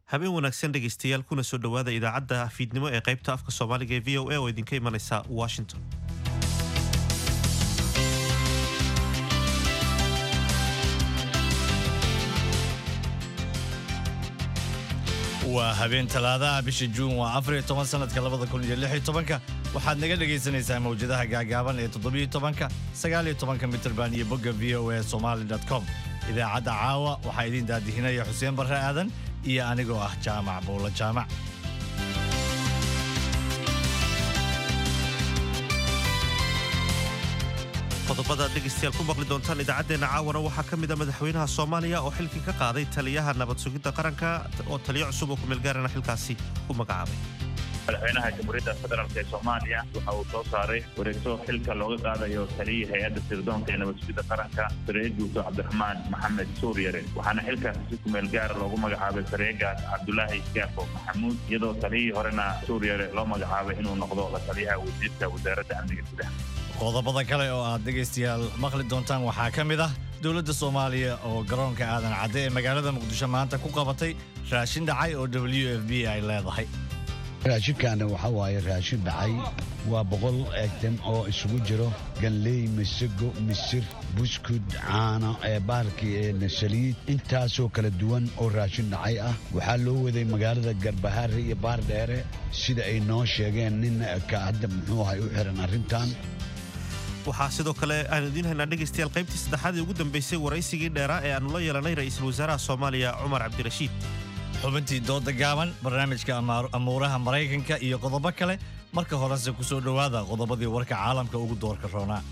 habeen wanaagsan dhegaystayaal kuna soo dhowaada idaacadda fiidnimo ee qaybta afka soomaaliga ee v o a oo idinka imanaysa washington waa habeen talaadaha bisha juun waa afariyo toban sanadka labada kun iyo lix iyo tobanka waxaad naga dhegaysanaysaa mawjadaha gaagaaban ee toddobiyo tobanka sagaaliyo tobanka mitrban iyo bogga v o a somali com idaacadda caawa waxaa idiin daadihinaya xuseen barre aadan iyo anigoo ah jaamac bowlo jaamac qodobada dhegaystayaal ku maqli doontaan idaacaddeenna caawana waxaa ka mid a madaxweynaha soomaaliya oo xilkii ka qaaday taliyaha nabad sugidda qaranka oo taliyo cusub oo kumeelgaarana xilkaasi u magacaabay madaxweynaha jamhuuriyadda federaalk ee soomaaliya waxa uu soo saaray wareegto xilka looga qaadayo taliyii hay-adda sirdoonka ee nabad sugidda qaranka sareeye guuto cabdiraxmaan maxamed suuryare waxaana xilkaasi si kumeel gaara loogu magacaabay sareegaas cabdulaahi gaafo maxamuud iyadoo taliyihii horena suuryare loo magacaabay inuu noqdo la taliyaha wasiirka wasaaradda amniga gudaha qodobada kale oo aad dhegaystayaal maqli doontaan waxaa ka mid ah dowladda soomaaliya oo garoonka aadan cadde ee magaalada muqdisho maanta ku qabatay raashin dhacay oo w f b ay leedahay raashinkaana waxaa waaye raashin dhacay waa boqol eegtan oo isugu jiro ganley masago misir buskud caano ee bahalkii ee saliid intaasoo kala duwan oo raashin dhacay ah waxaa loo waday magaalada garbahaare iyo baardheere sida ay noo sheegeen nin ka hadda muxuu ahay u xiran arrintan waxaa sidoo kale aanu idiin haynaa dhegaystayaal qaybtii saddexaad ee ugu dambaysay waraysigii dheeraa ee aanu la yeelanay ra'iisul wasaaraha soomaaliya cumar cabdirashiid xubintii dooda gaaban barnaamijka amuuraha maraykanka iyo qodobo kale marka horese ku soo dhowaada qodobadii warka caalamka ugu doorka roonaa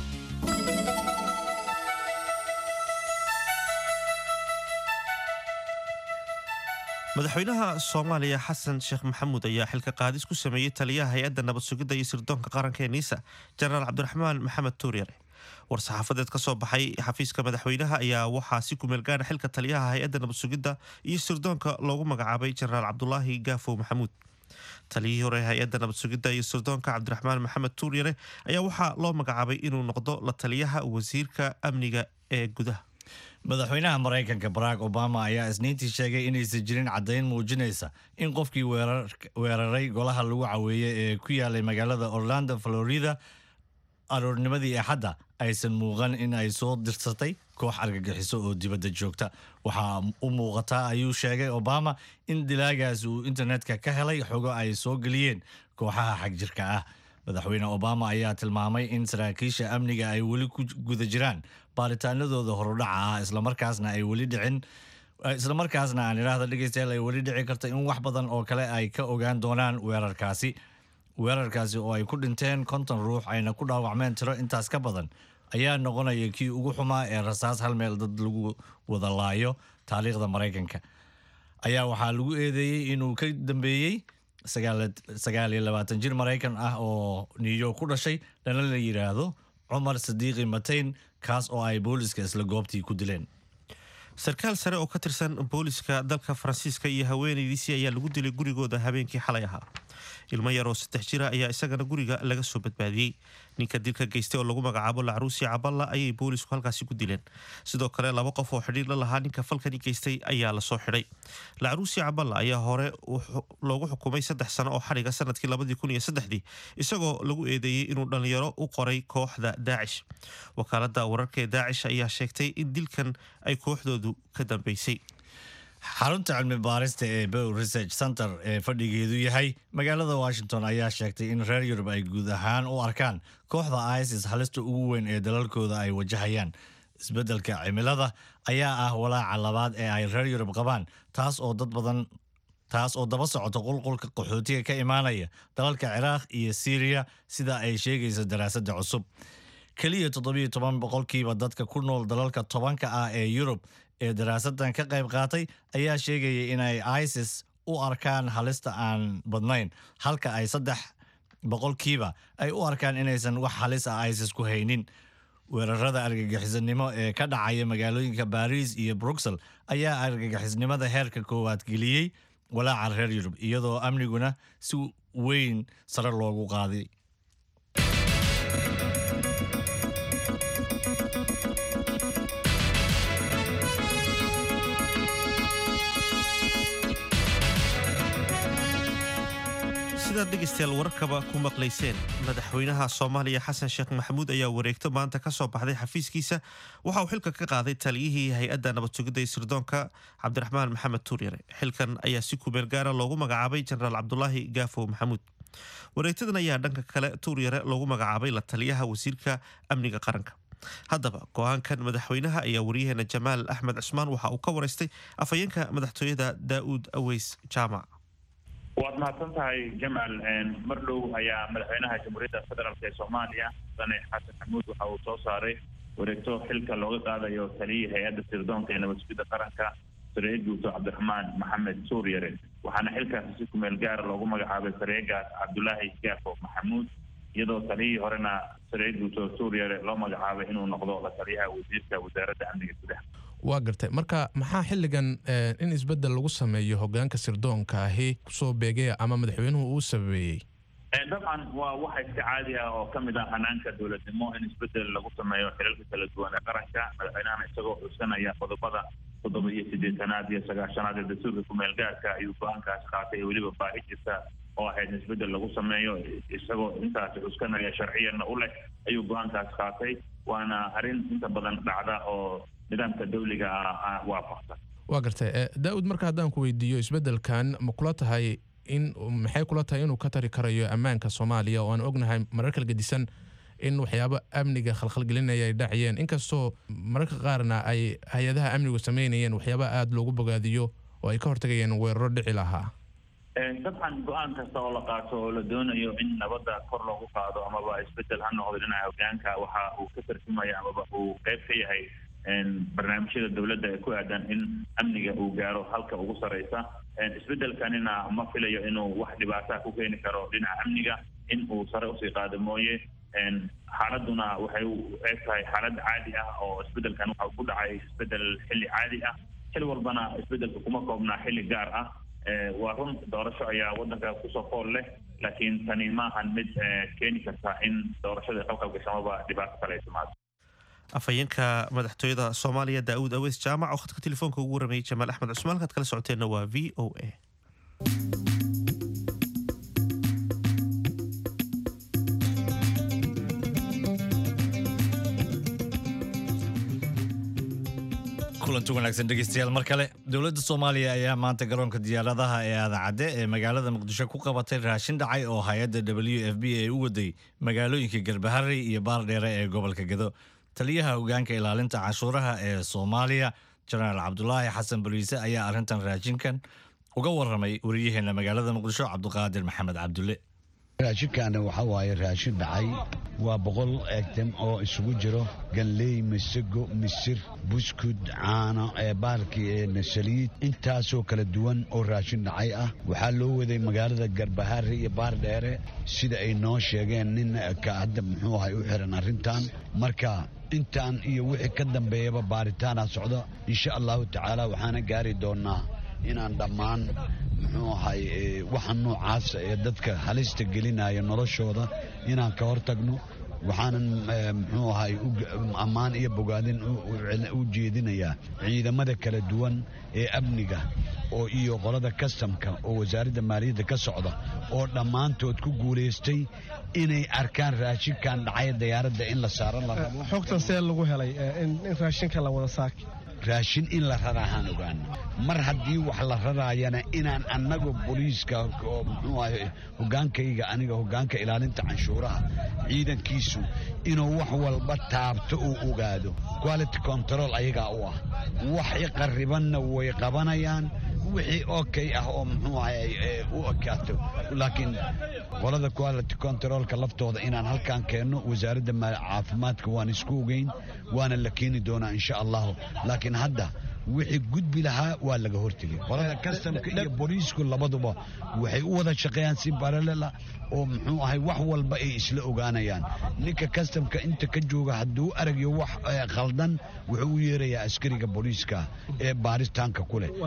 madaxweynaha soomaaliya xasan sheekh maxamuud ayaa xilka qaadis ku sameeyey taliyaha hay-adda nabad sugidda iyo sirdoonka qaranka ee niisa jenaraal cabdiraxmaan maxamed tuuryare war-saxaafadeed ka soo baxay xafiiska madaxweynaha ayaa waxaa si kumeelgaara xilka taliyaha hay-adda nabad sugidda iyo sirdoonka loogu magacaabay jenaraal cabdulaahi gaafow maxamuud taliyihii hore hay-adda nabad sugidda iyo sirdoonka cabdiraxmaan maxamed tuuryare ayaa waxaa loo magacaabay inuu noqdo la taliyaha wasiirka amniga ee gudaha madaxweynaha maraykanka barack obama ayaa isniintii sheegay inaysan jirin caddayn muujinaysa in qofkii weeraray golaha lagu caweeyey ee ku yaalay magaalada orlando florida aroornimadii axadda aysan muuqan in ay soo dirsatay koox argagixiso oo dibadda joogta waxaa u muuqataa ayuu sheegay obama in dilaagaas uu internetka ka helay xogo ay soo geliyeen kooxaha xagjirka ah madaxweyne obama ayaa tilmaamay in saraakiisha amniga ay weli ku guda jiraan baaritaanadooda horudhaca ah islamarkaasna ay weli dhicin islamarkaasna aan idhaahda dhegaystayaal ay weli dhici karta in wax badan oo kale ay ka ogaan doonaan weerarkaasi weerarkaasi oo ay ku dhinteen konton ruux ayna ku dhaawacmeen tiro intaas ka badan ayaa noqonaya kii ugu xumaa ee rasaas hal meel dad lagu wada laayo taariikhda maraykanka ayaa waxaa lagu eedeeyey inuu ka dambeeyey sagaal iyo labaatan jir maraykan ah oo new york ku dhashay lana la yidhaahdo cumar sadiiqi mateyn kaas oo ay booliska isla goobtii ku dileen sarkaal sare oo ka tirsan booliska dalka faransiiska iyo haweenaydiisii ayaa lagu dilay gurigooda habeenkii xalay ahaa ilmo yar oo saddex jira ayaa isagana guriga laga soo badbaadiyey ninka dilka geystay oo lagu magacaabo lacruusi caballa ayay boolisku halkaasi ku dileen sidoo kale laba qof oo xidhiir la lahaa ninka falkani geystay ayaa lasoo xidhay lacruusi caballa ayaa hore loogu xukumay saddex sano oo xadhiga sanadkii labadii kun iyo saddexdii isagoo lagu eedeeyey inuu dhallinyaro u qoray kooxda daacish wakaaladda wararka ee daacish ayaa sheegtay in dilkan ay kooxdoodu ka dambeysay xarunta cilmi baarista ee bow research center ee fadhigeedu yahay magaalada washington ayaa sheegtay in reer yurub ay guud ahaan u arkaan kooxda isis halista ugu weyn ee dalalkooda ay wajahayaan isbeddelka cimilada ayaa ah walaaca labaad ee ay reer yurub qabaan taas oo dad badan taas oo daba socota qulqulka qaxootiga ka imaanaya dalalka ciraaq iyo siiriya sida ay sheegaysa daraasadda cusub keliya toddobiyo toban boqolkiiba dadka ku nool dalalka tobanka ah ee yurub ee daraasadan ka qayb qaatay ayaa sheegaya inay isis u arkaan halista aan badnayn halka ay saddex boqolkiiba ay u arkaan inaysan wax halis ah isis ku haynin weerarada argagixisanimo ee ka dhacaya magaalooyinka baariis iyo bruxel ayaa argagixisnimada heerka koowaad geliyey walaaca reer yurub iyadoo amniguna si weyn sare loogu qaaday sidaad dhegaystayaal wararkaba ku maqlayseen madaxweynaha soomaaliya xasan sheekh maxamuud ayaa wareegto maanta ka soo baxday xafiiskiisa waxa uu xilka ka qaaday taliyihii hay-adda nabad sugidda iyo sirdoonka cabdiraxmaan maxamed tuuryare xilkan ayaa si kumeel gaara loogu magacaabay jenaraal cabdulaahi gaafow maxamuud wareegtadan ayaa dhanka kale tuuryare loogu magacaabay la taliyaha wasiirka amniga qaranka haddaba go-aankan madaxweynaha ayaa wariyaheena jamaal axmed cusmaan waxa uu ka waraystay afhayeenka madaxtooyada daa'uud aweys jaamac waad mahadsan tahay jamaal mar dhow ayaa madaxweynaha jamhuuriyadda federaalk ee soomaaliya mudane xasan maxamuud waxa uu soo saaray wareegto xilka looga qaadayo taliyii hay-adda sirdoonka ee nabad sugidda qaranka sareeye guuto cabdiraxmaan maxamed suuryare waxaana xilkaasi si kumeel gaara loogu magacaabay sareegaas cabdulaahi gaafo maxamuud iyadoo taliyihii horena sareeye guuto suuryare loo magacaabay inuu noqdo la taliyaha wasiirka wasaaradda amniga gudaha waa gartay marka maxaa xilligan in isbeddel lagu sameeyo hogaanka sirdoonka ahi kusoo beegaya ama madaxweynuhu uu sabeeyey dabcan waa waxa iska caadi ah oo ka mid ah hanaanka dowladnimo in isbeddel lagu sameeyo xilalka kala duwan ee qaranka madaxweynahana isagoo xusanaya qodobada toddoba iyo siddeetanaad iyo sagaashanaad ee dastuurka kumeel gaarka ayuu go-aankaasi qaatay ee weliba baahi jirta oo ahayd in isbeddel lagu sameeyo isagoo intaasi xuskanaya sharciyanna u leh ayuu go-aankaasi qaatay waana arrin inta badan dhacda oo nidaamka dawliga ah waafaqsan waa gartay daa-ud marka haddaan ku weydiiyo isbeddelkan ma kula tahay in maxay kula tahay inuu ka tari karayo ammaanka soomaaliya oo aan ognahay marar kala gedisan in waxyaabo amniga khalkhalgelinaya ay dhacayeen inkastoo mararka qaarna ay hay-adaha amnigu sameynayeen waxyaaba aada loogu bogaadiyo oo ay ka hortagayeen weeraro dhici lahaa dabcan go-aan kasta oo la qaato oo la doonayo in nabadda kor loogu qaado amaba isbeddel ha noqdo dhinaca hogaanka waxa uu ka tarjumaya amaba uu qayb ka yahay barnaamijyada dowladda ee ku aadan in amniga uu gaaro halka ugu sareysa isbeddelkanina ma filayo inuu wax dhibaataa ku keeni karo dhinaca amniga in uu sare usii qaado mooye xaaladuna waxay u eeg tahay xaalad caadi ah oo isbeddelkan waxa ku dhacay isbeddel xilli caadi ah xil walbana isbeddelka kuma koobnaa xilli gaar ah waa run doorasho ayaa waddanka kusoo fool leh laakiin tani maahan mid keeni karta in doorashada qalqalgashamaba dhibaato kale ay timaado afhayeenka madaxtooyada soomaaliya daa'uud aweys jaamac oo khadka telefoonka ugu waramayay jamaal axmed cusmaan halkaad kala socoteenna waa v o a kulanti wanaagsan dhegeystayaal mar kale dowladda soomaaliya ayaa maanta garoonka diyaaradaha ee aadacadde ee magaalada muqdisho ku qabatay raashin dhacay oo hay-adda w f b ay u waday magaalooyinka garbaharey iyo baardheere ee gobolka gedo taliyaha hogaanka ilaalinta canshuuraha ee soomaaliya jenaraal cabdulaahi xasan boliise ayaa arrintan raashinkan uga waramay wariyaheena magaalada muqdisho cabdiqaadir maxamed cabdulle raashinkaana waxaa waaye raashin dhacay waa boqol egtem oo isugu jiro ganley masago misir buskud caano ee baalkii ee saliid intaasoo kala duwan oo raashin dhacay ah waxaa loo waday magaalada garbahaare iyo baardheere sida ay noo sheegeen nin ka hadda muxuu ahay u xiran arrintan marka intaan iyo wixii ka dambeeyaba baaritaana socdo insha allahu tacaala waxaana gaari doonaa inaan dhammaan muxuu ahay waxa noocaasa ee dadka halista gelinaya noloshooda inaan ka hortagno waxaanan muxuu ahay ammaan iyo bogaadin u jeedinayaa ciidamada kala duwan ee amniga oo iyo qolada kastamka oo wasaaradda maaliyadda ka socda oo dhammaantood ku guulaystay inay arkaan raashinkan dhacay dayaaradda in la saaro la rabo xogtan see lagu helay in raashinka la wada saaki raashin in la raraahaan ogaana mar haddii wax la raraayana inaan annagu booliiska oo muxuu ahay hogaankayga aniga hogaanka ilaalinta canshuuraha ciidankiisu inuu wax walba taabto uu ogaado quality control ayagaa u ah wax iqaribanna way qabanayaan wixii okay ah oo muxuu ahay u ekaato laakiin qolada quality controlka laftooda inaan halkaan keenno wasaaradda caafimaadka waan isku ogeyn waana la keeni doonaa insha allahu laakiin hadda wixii gudbi lahaa waa laga hortegay qolada kastamka iyo booliisku labaduba waxay u wada shaqeeyaan si baralela oo muxuu ahay wax walba ay isla ogaanayaan ninka kastamka inta ka jooga hadduu aragyo wax khaldan wuxuu u yeerayaa askariga booliiska ee baaritaanka ku leh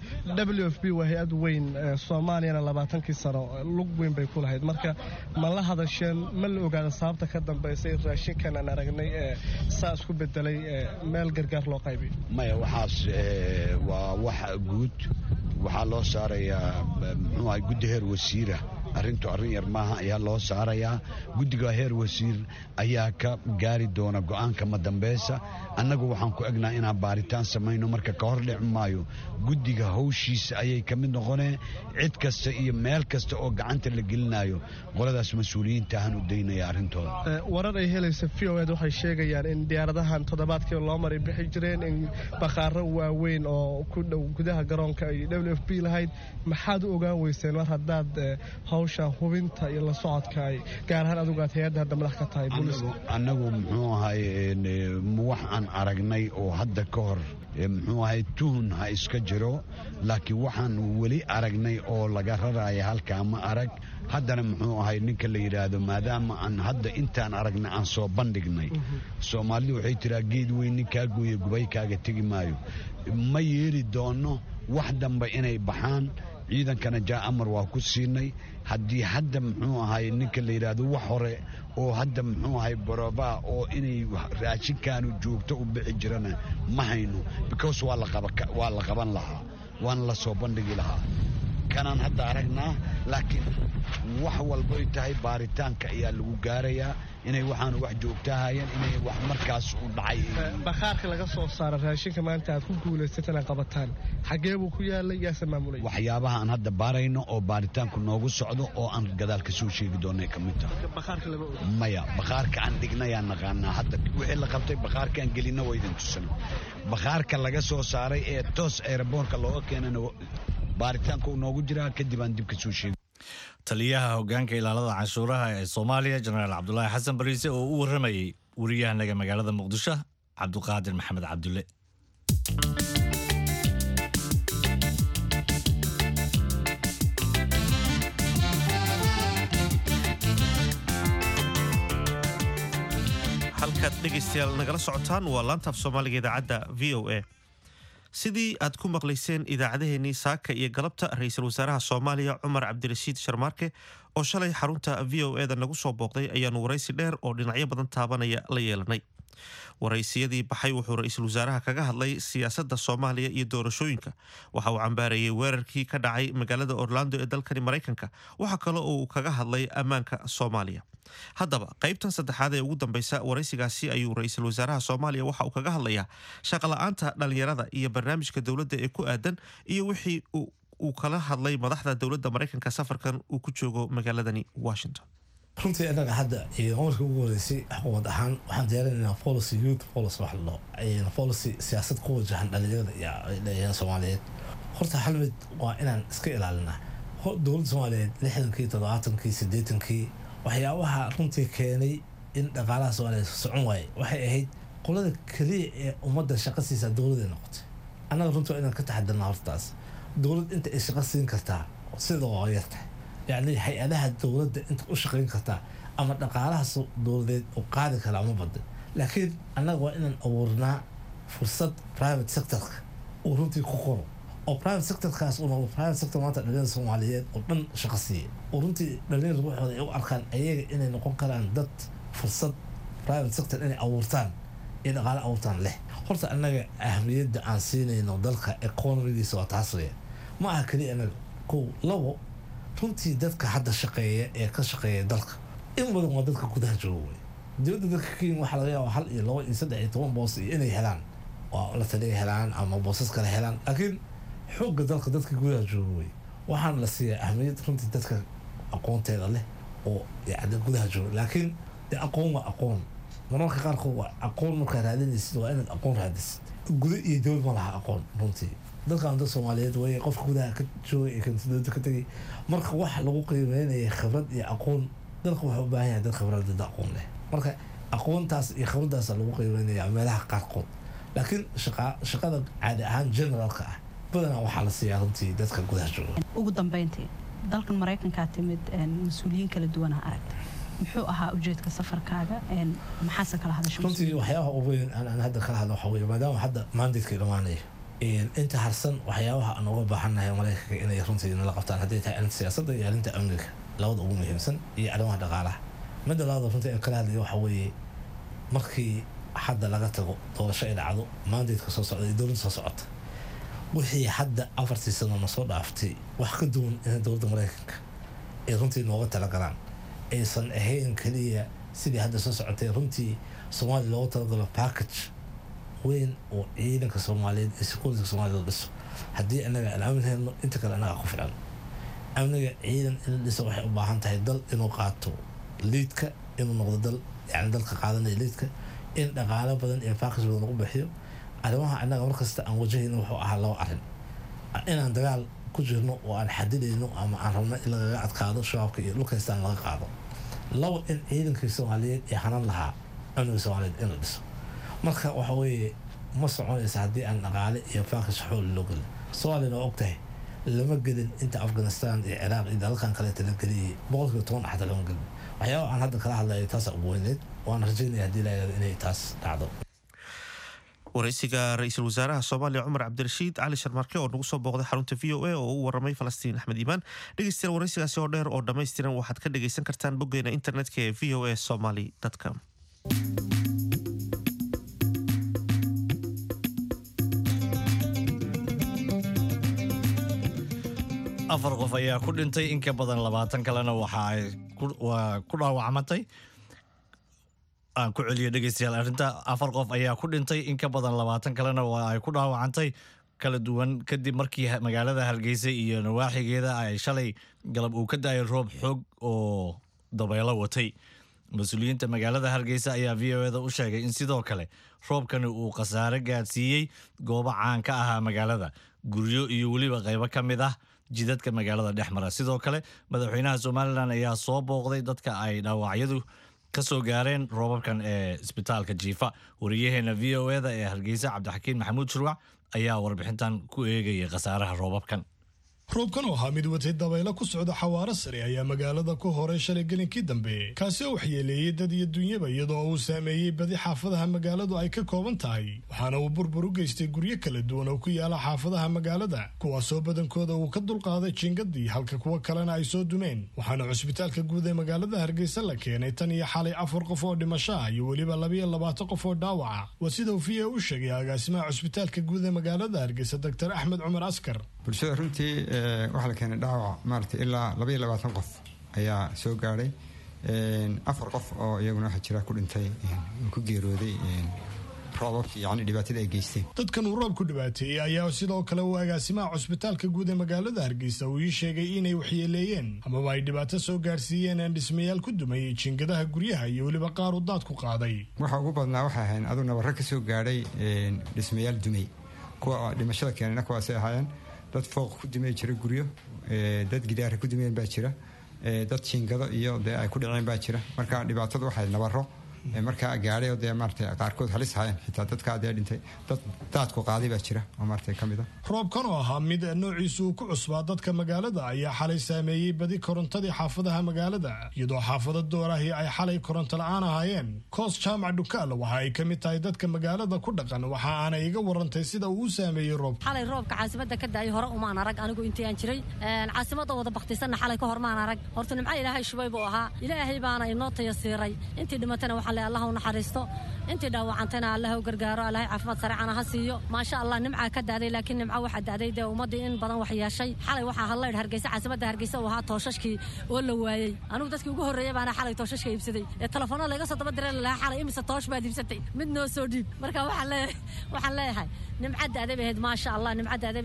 w f b waa hay-ad weyn soomaaliyana labaatankii sano lug weyn bay ku lahayd marka ma la hadasheen ma la ogaada sababta ka dambaysay raashinkan aan aragnay ee saa isku bedelay meel gargaar loo qaybay maya waxaas waa wax guud waxaa loo saarayaa muxuu ahay guddi heer wasiira arrintu arrin yar maaha ayaa loo saarayaa guddiga heer wasiir ayaa ka gaari doona go'aanka madambaysa annagu waxaan ku egnaa inaan baaritaan samayno marka ka hor dhici maayo guddiga hawshiisa ayay ka mid noqoneen cid kasta iyo meel kasta oo gacanta la gelinayo qoladaas mas-uuliyiinta ahaan u daynaya arrintooda warar ay helaysa v o ed waxay sheegayaan in diyaaradahan toddobaadkii loo maray bixi jireen in bakhaaro waaweyn oo ku dhow gudaha garoonka ay w f b lahayd maxaad u ogaan weyseen mar haddaad hawsha hubinta iyo la socodka ay gaar ahaan adugu aad hay-adda hadda madax ka tahay booliiska annagu muxuu ahay wax aan aragnay oo hadda ka hor muxuu ahay tuhun ha iska jiro laakiin waxaan weli aragnay oo laga raraya halkaa ma arag haddana muxuu ahay ninka la yidhaahdo maadaama aan hadda intaan aragnay aan soo bandhignay soomaalidu waxay tiraa geed weyn ninkaa gooye gubaykaaga tegi maayo ma yeeli doono wax dambe inay baxaan ciidankana jaa amar waa ku siinay haddii hadda muxuu ahay ninka la yidhaahdo wax hore oo hadda muxuu ahay barobaa oo inay raashinkaanu joogto u bixi jirana ma hayno because waa la qaban lahaa waana la soo bandhigi lahaa kanaan hadda aragnaa laakiin wax walbay tahay baaritaanka ayaa lagu gaarayaa inay waxaanu wax joogtahayeen inay wax markaas u dhacay bakhaarka laga soo saara raashinka maanta aad ku guulaysat inaad qabataan xaggee buu ku yaalay yaase maamulay waxyaabaha aan hadda baarayno oo baaritaanku noogu socdo oo aan gadaal ka soo sheegi doonay ka mid tahay maya bakhaarka aan dhignayaan naqaanaa hadda wixii la qabtay bakhaarka aan gelina waa idin tusan bakhaarka laga soo saaray ee toos aeroboorka looga keenana baaritaanka uu noogu jiraa kadib aan dib ka soo sheegi taliyaha hogaanka ilaalada canshuuraha ee soomaaliya jenaraal cabdulaahi xasan bariise oo u waramayey wariyahanaga magaalada muqdisho cabduqaadir maxamed cabdulle halkaad dhegaystayaal nagala socotaan waa laantaaf soomaaliga idaacadda v o a sidii aad ku maqlayseen idaacadeheennii saaka iyo galabta ra-iisul wasaaraha soomaaliya cumar cabdirashiid sharmaarke oo shalay xarunta v o e da nagu soo booqday ayaanu waraysi dheer oo dhinacyo badan taabanaya la yeelanay waraysiyadii baxay wuxuu ra-iisul wasaaraha kaga hadlay siyaasadda soomaaliya iyo doorashooyinka waxa uu cambaarayey weerarkii ka dhacay magaalada orlando ee dalkani maraykanka waxa kale oo uu kaga hadlay ammaanka soomaaliya haddaba qaybtan saddexaad ee ugu dambeysa waraysigaasi ayuu ra-iisul wasaaraha soomaaliya waxa uu kaga hadlayaa shaqala-aanta dhalinyarada iyo barnaamijka dowladda ee ku aadan iyo wixii uu kala hadlay madaxda dowladda maraykanka safarkan uu ku joogo magaaladani washington runtii innaga hadda markii ugu horeysay xukuumad ahaan waxaan diyaarinaynaa policy youth policy wax la dhaho policy siyaasad ku wajahan dhalinyarada iyo dhalinyarada soomaaliyeed horta hal mid waa inaan iska ilaalinaa dowladda soomaaliyeed lixdankii toddobaatankii siddeetankii waxyaabaha runtii keenay in dhaqaalaha soomaaliyeed socon waaye waxay ahayd qolada keliya ee ummadda shaqa siisaa dowladday noqotay annaga runtii waa inaan ka taxadirnaa hortaas dowlad inta ay shaqa siin kartaa sida waa yartahay yacni hay-adaha dowladda inta u shaqayn kartaa ama dhaqaalahaas dowladeed oo qaadi karaa ma badan laakiin annaga waa inaan abuurnaa fursad private sectorka uu runtii ku qoro oo private sectorkaas uu noqdo private sector maanta dhalinyarada soomaaliyeed oo dhan shaqo siiya oo runtii dhalinyarada waxooda ay u arkaan ayaga inay noqon karaan dad fursad private sector inay abuurtaan iyo dhaqaale abuurtaan leh horta annaga ahmiyadda aan siinayno dalka economigiisa waa taas weya ma aha keliya annaga kow labo runtii dadka hadda shaqeeya ee ka shaqeeya dalka in badan waa dadka gudaha jooga wey dowladda dalka kenya waxaa laga yaaba hal iyo labo iyo saddex iyo toban boos iyo inay helaan waa la taliya helaan ama boosas kale helaan laakiin xoogga dalka dadka gudaha jooga wey waxaana la siiyaa ahmiyad runtii dadka aqoonteeda leh oo yani gudaha jooga laakiin dee aqoon waa aqoon mararka qaarkood waa aqoon markaa raadinaysid waa inaad aqoon raadisid guda iyo dowlad ma laha aqoon runtii dadkan dad soomaaliyeed wey qofka gudaha ka joogay ee kansidooda ka tegay marka wax lagu qiimeynaya khibrad iyo aqoon dalka wuxuu u baahan yahay dad khibrad dad aqoon leh marka aqoontaas iyo khibraddaas lagu qiimeynaya meelaha qaarkood laakiin shaqa shaqada caadi ahaan generalka ah badanaa waxaa la siiyaa runtii dadka gudaha jooga ugu dambeyntii dalkan maraykankaa timid mas-uuliyiin kala duwanaa aragtay muxuu ahaa ujeedka safarkaaga maxaase kala hadasha runtii waxyaabaha ugu weyn aan hadda kala hadlo waxaa weye maadaama hadda maandaydkii dhammaanayo inta harsan waxyaabaha aan uga baahannahay maraykanka inay runtii nala qabtaan hadday tahay arrinta siyaasadda iyo arrinta amniga labada ugu muhiimsan iyo arrimaha dhaqaalaha midda labaada runtii aan kala hadlayo waxaa weeye markii hadda laga tago doorasho ay dhacdo maandaydka soo socda iyo dowladda soo socota wixii hadda afartii sano na soo dhaaftay wax ka duwan in dowladda maraykanka ay runtii nooga talagalaan aysan ahayn keliya sidii hadda soo socotay runtii soomaaliya looga talagalo package weyn oo ciidanka soomaaliyeed iyo security soomaaliya la dhiso haddii anaga aan aamin helno inta kale anaga ku filan amniga ciidan in la dhiso waxay u baahan tahay dal inuu qaato liidka inuu noqdo dal yani dalka qaadanaya liidka in dhaqaalo badan iyo package badan lagu bixiyo arrimaha anaga markasta aan wajahayno wuxuu ahaa laba arrin inaan dagaal ku jirno oo aan xadidayno ama aan rabno in lagaga adkaado shabaabka iyo dhulkaystaan laga qaado labo in ciidankii soomaaliyeed ee hanan lahaa amniga soomaaliyeed in la dhiso marka waxa weeye ma soconaysa haddii aan dhaqaale iyo package xool loo gelin soomaaliyana waa ogtahay lama gelin inta afghanistan iyo ciraaq iyo dalalkan kaleeta la geliyay boqolkiiba toban axda lama gelin waxyaaba aan hadda kala hadlayo taasa ugu weyneed waan rajaynaya haddii la yidhahdo inay taas dhacdo waraysiga ra-iisul wasaaraha soomaaliya cumar cabdirashiid cali sharmarke oo nagu soo booqday xarunta v o a oo u waramay falastiin axmed iimaan dhegeystayaal waraysigaasi oo dheer oo dhammaystiran waxaad ka dhegeysan kartaan boggeena internetka ee v o a somaly com afar qof ayaa ku dhintay in ka badan labaatan kalena waxa ay ku dhaawacmatay aan ku celiyo dhegeystayaal arrinta afar qof ayaa ku dhintay in ka badan labaatan kalena waa ay ku dhaawacantay kala duwan kadib markii magaalada hargeysa iyo nawaaxigeeda ay shalay galab uu ka daayay roob xoog oo dabeelo watay mas-uuliyiinta magaalada hargeysa ayaa v o eda u sheegay in sidoo kale roobkani uu khasaare gaadsiiyey goobo caan ka ahaa magaalada guryo iyo weliba qaybo ka mid ah jidadka magaalada dhex mara sidoo kale madaxweynaha somalilan ayaa soo booqday dadka ay dhaawacyadu ka soo gaareen roobabkan ee isbitaalka jiifa wariyaheena v o eda ee hargeysa cabdixakiin maxamuud shurwac ayaa warbixintan ku eegayay khasaaraha roobabkan roobkan oo ahaa mid watay dabaylo ku socda xawaaro sare ayaa magaalada ku horay shalay gelinkii dambe kaasi oo waxyeeleeyey dad iyo dunyaba iyadoo uu saameeyey badi xaafadaha magaaladu ay ka kooban tahay waxaana uu burbur u geystay guryo kala duwan oo ku yaala xaafadaha magaalada kuwaasoo badankooda uu ka dulqaaday jingadii halka kuwo kalena ay soo dumeen waxaana cusbitaalka guud ee magaalada hargeysa la keenay tan iyo xalay afar qof oo dhimasho ah iyo weliba labayo labaatan qof oo dhaawaca waa sida uu v a u sheegay agaasimaha cusbitaalka guud ee magaalada hargeysa doctor axmed cumar askar bulshada runtii waxaa la keenay dhaawac maarata ilaa labaiyo labaatan qof ayaa soo gaadhay afar qof oo iyaguna waxaa jira ku dhintay ku geerooday roobabki yani dhibaatada ay geysteen dadkan uu roobku dhibaateeyey ayaa sidoo kale uu agaasimaha cusbitaalka guud ee magaalada hargeysa uu ii sheegay inay waxyeeleeyeen amaba ay dhibaato soo gaarsiiyeen aan dhismayaal ku dumayay jiingadaha guryaha iyo weliba qaar u daad ku qaaday waxa ugu badnaa waxay ahayn aduu nabarro ka soo gaadhay dhismayaal dumay kuwa dhimashada keenayna kuwaasay ahaayeen dad fooq ku dumey jira guryo dad gidaara ku dumeen baa jira dad jiingado iyo dee ay ku dhaceen baa jira marka dhibaatadu waxay nabaro markaa gaadhay oo dee maarata qaarkood halis hayeen xitaa dadkaa dee dhintay dad daadku qaaday baa jira oo maarata ka mid a roobkan oo ahaa mid noociisu uu ku cusbaa dadka magaalada ayaa xalay saameeyey badi korontadii xaafadaha magaalada iyadoo xaafado doorahi ay xalay koronto la-aan ahaayeen koos jaamac dhukaal waxa ay ka mid tahay dadka magaalada ku dhaqan waxa aanay iga warantay sida uu u saameeyey roobka xalay roobka caasimada ka daayay hore umaan arag anigu intii aan jiray caasimada wada baktisanna xalay ka hor maan arag horta nimco ilaahay shubay buu ahaa ilaahay baana inoo tayasiiray intii dhimatana waxaa le allah u naxariisto intii dhaawacantayna allah u gargaaro allahay caafimaad sareecana ha siiyo maasha allah nimcaa ka daaday laakiin nimco waxaa daaday dee ummaddii in badan wax yeeshay xalay waxaa hadlaydh hargeysa caasimada hargeysa uu ahaa tooshashkii oo la waayey anigu dadkii ugu horreeyay baana xalay tooshashka iibsaday ee telefoonada layga soo daba diray lalahaa xalay imise toosh baad iibsatay mid noo soo dhiib marka waxaan leeyahay waxaan leeyahay nimca daaday bay ahayd maasha allah nimca daaday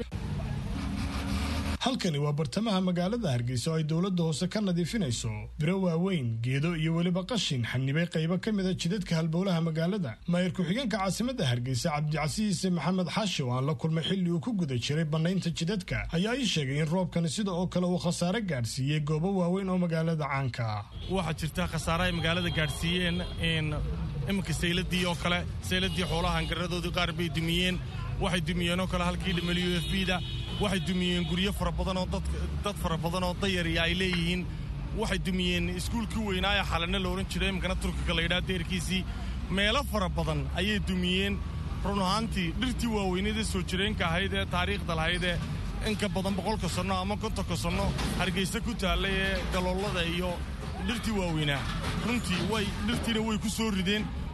halkani waa bartamaha magaalada hargeysa oo ay dowladda hoose ka nadiifinayso biro waaweyn geedo iyo weliba qashin xanibay qaybo ka mida jidadka halbowlaha magaalada maayir ku-xigeenka caasimadda hargeysa cabdicasiise maxamed xaashi oo aan la kulmay xilli uu ku guda jiray bannaynta jidadka ayaa ii sheegay in roobkani sida oo kale uu khasaare gaadhsiiyey goobo waaweyn oo magaalada caanka ah waxaa jirta khasaare ay magaalada gaadhsiiyeen iminka sayladii oo kale sayladii xoolaha hangaradoodii qaar bay dumiyeen waxay dumiyeen oo kale halkii dhimel u f b da waxay dumiyeen guryo fara badan oo dad fara badan oo dayariya ay leeyihiin waxay dumiyeen iskuulkii weynaaye xalane la odhan jiray iminkana turkiga la yidhaha deerkiisii meelo fara badan ayay dumiyeen run ahaantii dhirtii waaweyneedee soo jireenka ahayd ee taariikhda lahayd ee inka badan boqolka sanno ama kontonka sanno hargeysa ku taallay ee galoolada iyo dhirtii waaweynaa runtii way dhirtiina way ku soo rideen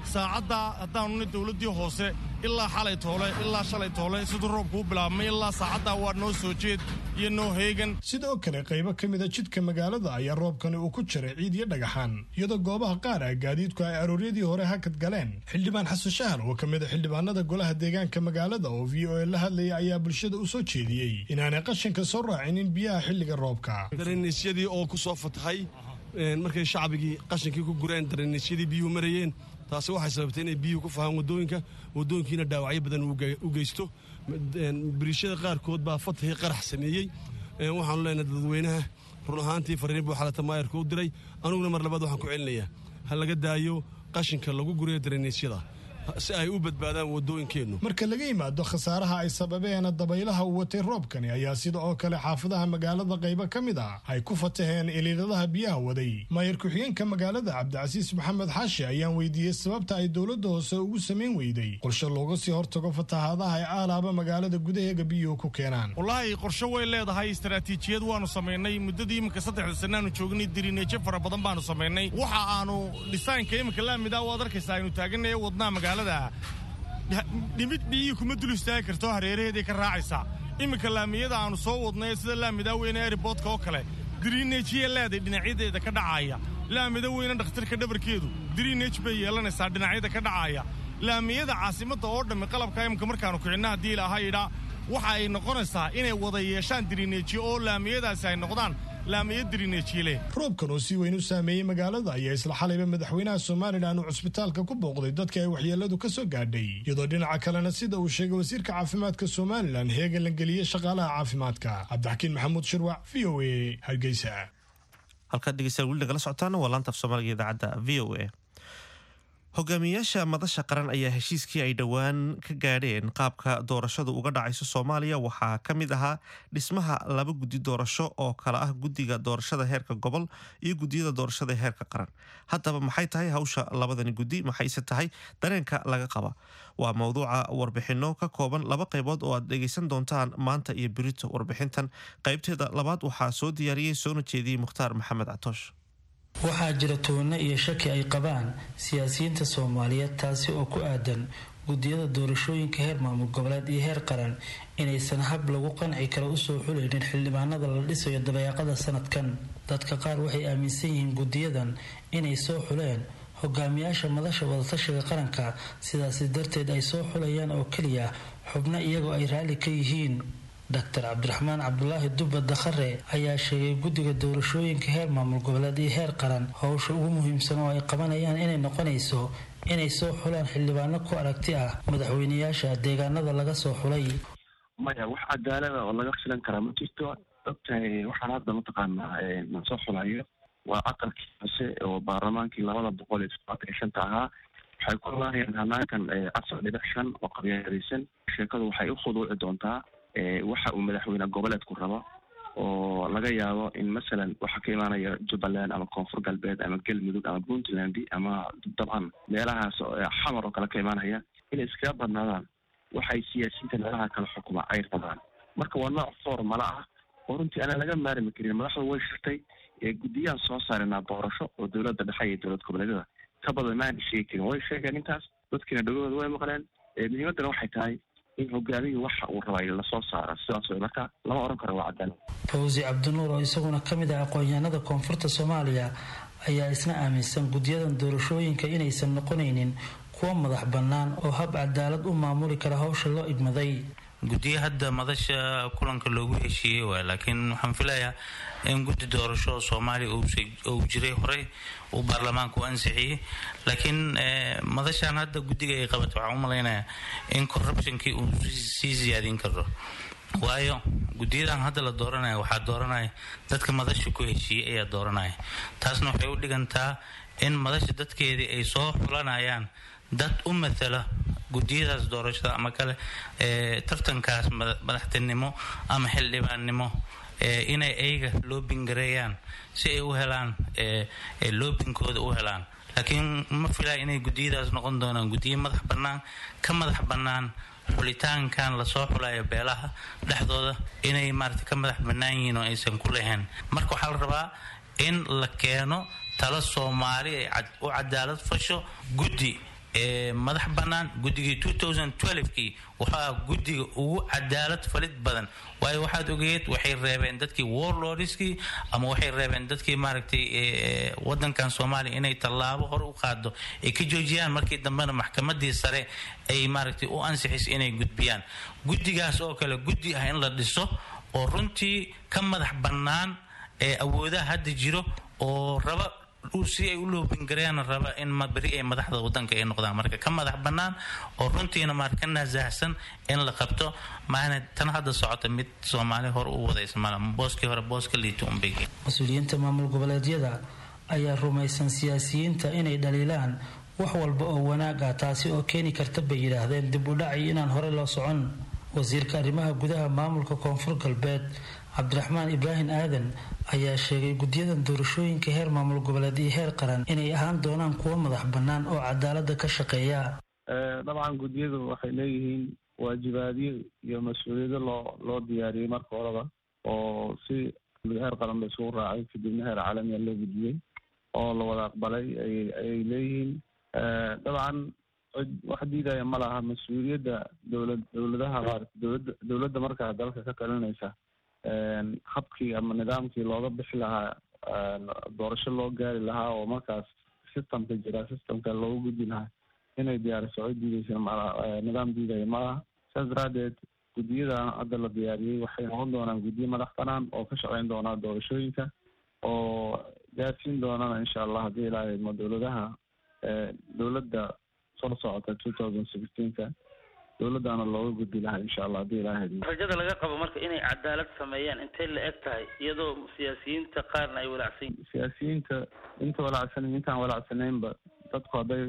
saacaddaa haddaanuna dowladdii hoose ilaa xalay toole ilaa shalay toole siduu roobku u bilaabmay ilaa saacaddaa waa noo soo jeed iyo noo heegan sidoo kale qaybo ka mida jidka magaalada ayaa roobkani uu ku jiray ciid iyo dhagaxaan iyadoo goobaha qaar ah gaadiidku ay arooryadii hore hakad galeen xildhibaan xasan shahar oo ka mid a xildhibaanada golaha deegaanka magaalada oo v o a la hadlaya ayaa bulshada u soo jeediyey inaanay qashinka soo raacinin biyaha xilliga roobka dareniisyadii oo ku soo fatahay markay shacbigii qashinkii ku gureen dareniisyadii biyuhu marayeen taasi waxay sababtay inay biyuhu ku fahaan wadooyinka wadooyinkiina dhaawacyo badan u geysto biriishada qaarkood baa fatahii qarax sameeyey waxaanu leenahay dadweynaha run ahaantii fariin buu xalata maayarka u diray aniguna mar labaad waxaan ku celinayaa ha laga daayo qashinka lagu gurayo dareniisyada si ay u badbaadaan wadooyinkeennu marka laga yimaado khasaaraha ay sababeen dabaylaha uu watay roobkani ayaa sida oo kale xaafadaha magaalada qaybo ka mid ah ay ku fataheen iliiladaha biyaha waday maayar ku-xigeenka magaalada cabdicasiis maxamed xaashi ayaan weydiiyey sababta ay dowladda hoose ugu samayn weyday qorshe looga sii hortago fatahaadaha ay aalaaba magaalada gudaheega biyuhu ku keenaan wallaahi qorshe way leedahay istaraatiijiyad waanu samaynay muddadii iminka saddexda sanaanu joognay dirineejo fara badan baanu samaynay waxa aanu dhisaynka iminka laamida waad arkaysaa aynu taaganaya wadnaa magaalada dhimid biyihii kuma dul istaagi karto hareeraheeday ka raacaysaa iminka laamiyada aanu soo wadnay sida laamida weyne eriboodka oo kale diriineejiya leeday dhinacyadeeda ka dhacaaya laamida weyne dhakhtarka dhabarkeedu diriineej bay yeelanaysaa dhinacyada ka dhacaaya laamiyada caasimadda oo dhammi qalabka iminka markaanu kicinna haddii ilaaha yidhaa waxa ay noqonaysaa inay wada yeeshaan diriineejiyo oo laamiyadaasi ay noqdaan roobkan oo si weyn u saameeyey magaalada ayaa isla xalayba madaxweynaha somalilan uu cusbitaalka ku booqday dadka ay waxyeeladu ka soo gaadhay iyadoo dhinaca kalena sida uu sheegay wasiirka caafimaadka somalilan heegan la geliyey shaqaalaha caafimaadka cabdixakiin maxamuud shirwac v o a hargeysa halkaad dhegeystayaal weli nagala socotaana waa laanta af soomaaliga idaacadda v o a hogaamiyayaasha madasha qaran ayaa heshiiskii ay dhowaan ka gaadheen qaabka doorashadu uga dhacayso soomaaliya waxaa ka mid ahaa dhismaha laba guddi doorasho oo kale ah guddiga doorashada heerka gobol iyo guddiyada doorashada heerka qaran haddaba maxay tahay hawsha labadani guddi maxayse tahay dareenka laga qaba waa mowduuca warbixinno ka kooban laba qaybood oo aad dhegaysan doontaan maanta iyo berito warbixintan qaybteeda labaad waxaa soo diyaariyey soona jeediyey mukhtaar maxamed catoosh waxaa jira tuhunno iyo shaki ay qabaan siyaasiyiinta soomaaliyeed taasi oo ku aadan guddiyada doorashooyinka heer maamul goboleed iyo heer qaran inaysan hab lagu qanci karo usoo xulaynin xildhibaanada la dhisayo dabeeqada sanadkan dadka qaar waxay aaminsan yihiin guddiyadan inay soo xuleen hogaamiyaasha madasha wadatashiga qaranka sidaasi darteed ay soo xulayaan oo keliya xubno iyagoo ay raalli ka yihiin doctor cabdiraxmaan cabdulaahi dubba dakhare ayaa sheegay guddiga doorashooyinka heer maamul goboleed iyo heer qaran howsha ugu muhiimsan oo ay qabanayaan inay noqonayso inay soo xulaan xildhibaano ku aragti ah madaxweyneyaasha deegaanada laga soo xulay maya wax cadaalada oo laga filan karaa ma jirto ogtahay waxaan hadda mataqaanaa na soo xulayo waa aqalkii hoose oo baarlamaankii labada boqol iyo toddobaatan iyo shanta ahaa waxay ku laahayaan hanaankan afar dhibic shan oo qabyaalaysan sheekadu waxay u khuduuci doontaa waxa uu madaxweyne goboleedku rabo oo laga yaabo in masalan waxaa ka imaanaya jubbaland ama koonfur galbeed ama galmudug ama puntland ama dabcan meelahaas xamar oo kale ka imaanaya inay iskaga badnaadaan waxay siyaasiyiinta meelaha kala xukuma ay rabaan marka waa nooc formala ah oo runtii aanan laga maarmi karin madaxdu way shirtay guddiyaan soo saarinaa doorasho oo dowladda dhexe iyo dowlad goboleedyada ka badan maana sheegi karin way sheegeen intaas dadkiina dhagahooda way maqleen muhiimaddana waxay tahay in hogaamiyii waxa uu rabay lasoo saaro sidaas way marka lama oran karo waa cadaalad fawsi cabdinuur oo isaguna ka mid ah aqoon-yahanada koonfurta soomaaliya ayaa isna aaminsan guddiyadan doorashooyinka inaysan noqonaynin kuwa madax bannaan oo hab cadaalad u maamuli kara howsha loo igmaday guddiyo hadda madasha kulanka loogu heshiiyey waay laakiin waxaan filayaa in guddi doorasho soomaaliya uu jiray horey uu baarlamaanka u ansixiyey laakiin madashan hadda guddiga ay qabatay waxaan u malaynayaa in corruptionkii uu sii siyaadin karo waayo guddiyadan hadda la dooranaya waxaa dooranaya dadka madasha ku heshiiyey ayaa dooranaya taasna waxay u dhigantaa in madasha dadkeedii ay soo xulanayaan dad u matala guddiyadaas doorashada ama kale tartankaas madaxtinimo ama xildhibaannimo inay ayaga loobingareeyaan si ay u helaan loobinkooda u helaan laakiin ma filaya inay guddiyadaas noqon doonaan guddiyo madax bannaan ka madax bannaan xulitaankan lasoo xulayo beelaha dhexdooda inay maarata ka madax bannaan yihiin oo aysan ku lahayn marka waxaa la rabaa in la keeno talo soomaali ay u cadaalad fasho guddi madax bannaan guddigii kii wuxuu ah guddiga ugu cadaalad falid badan waayo waxaad ogeed waxay reebeen dadkii warlordskii ama waxay reebeen dadkii maaragtay wadankan soomaaliya inay tallaabo hore u qaado ay ka joojiyaan markii dambena maxkamadii sare ay maaragtay u ansixis inay gudbiyaan guddigaas oo kale guddi ah in la dhiso oo runtii ka madax bannaan ee awoodaha hadda jiro oo raba si ay u loobingareena raba in beri ay madaxda wadanka ay noqdaan marka ka madax bannaan oo runtiina maar ka naasahsan in la qabto maana tan hadda socota mid soomaali hore u wadaysa mala booskii hore booska liita unbay mas-uuliyiinta maamul goboleedyada ayaa rumaysan siyaasiyiinta inay dhaliilaan wax walba oo wanaag ah taasi oo keeni karta bay yidhaahdeen dib u dhaci inaan hore loo socon wasiirka arrimaha gudaha maamulka koonfur galbeed cabdiraxmaan ibraahim aadan ayaa sheegay guddiyadan doorashooyinka heer maamul goboleed iyo heer qaran inay ahaan doonaan kuwo madax bannaan oo cadaalada ka shaqeeya dabcan guddiyadu waxay leeyihiin waajibaadyo iyo mas-uuliyado loo loo diyaariyey marka horeba oo si heer qaran la isugu raacay kadibna heer caalamiya loo gudbiyey oo la wada aqbalay ayay leeyihiin dabcan wax diidaya ma laha mas-uuliyadda dowlad dowladaha maarata dowladda dowladda markaa dalka ka talinaysa habkii ama nidaamkii looga bixi lahaa doorasho loo gaari lahaa oo markaas systemka jira systemka loogu gudbi lahaa inay diyaariso cid diideysa nidaam diidaya malaha saas daraadeed guddiyadan hadda la diyaariyey waxay noqon doonaan guddiyo madax banaan oo ka shaqeyn doonaa doorashooyinka oo gaarsiin doonana insha allah haddii ilaaha idmo dowladaha dowladda soo socota two thousand sixteenka dowladdaana looga gudbi lahaa insha allah haddii ilaaha idmo rajada laga qabo marka inay cadaalad sameeyaan intay la eg tahay iyadoo siyaasiyiinta qaarna ay walaacsan siyaasiyiinta inta walaacsanan intaan walaacsanaynba dadku hadday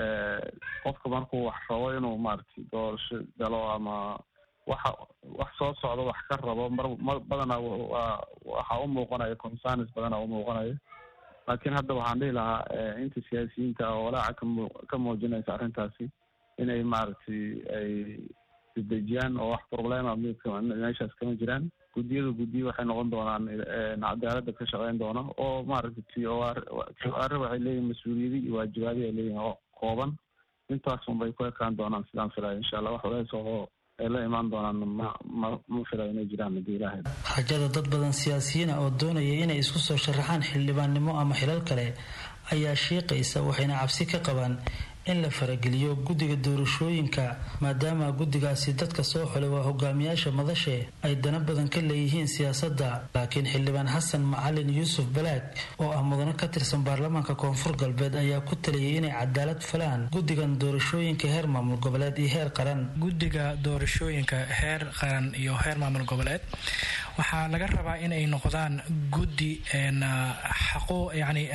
qofka markuu wax rabo inuu maaragtay doorasho galo ama waxa wax soo socdo wax ka rabo mar badanaa waa waxaa u muuqanaya concerns badanaa u muuqanaya laakiin hadda waxaan dhihi lahaa inta siyaasiyiinta oo walaaca kamu ka muujinaysa arrintaasi inay maaragtay ay isdejiyaan oo wax problema meeshaas kama jiraan guddiyadu guddiyo waxay noqon doonaan cadaalada ka shaqeyn doona oo maaragtay t o r t o r waxay leeyihin mas-uuliyadi iyo waajibaadi ay leeyihin oo kooban intaas unbay ku ekaan doonaan sidaan filaya insha allah wax walays oo ay la imaan doonaan ma ma ma filayo inay jiraan haddii ilaahay rajada dad badan siyaasiyiina oo doonaya inay isku soo sharaxaan xildhibaannimo ama xilal kale ayaa shiiqaysa waxayna cabsi ka qabaan in la farageliyo guddiga doorashooyinka maadaama guddigaasi dadka soo xulay waa hogaamiyaasha madashe ay dana badan ka leeyihiin siyaasadda laakiin xildhibaan xasan macalin yuusuf balaag oo ah mudano ka tirsan baarlamaanka koonfur galbeed ayaa ku taliyay inay cadaalad falaan guddigan doorashooyinka heer maamul goboleed iyo heer qaran guddiga doorashooyinka heer qaran iyo heer maamul goboleed waxaa laga rabaa inay noqdaan guddi xaqo yani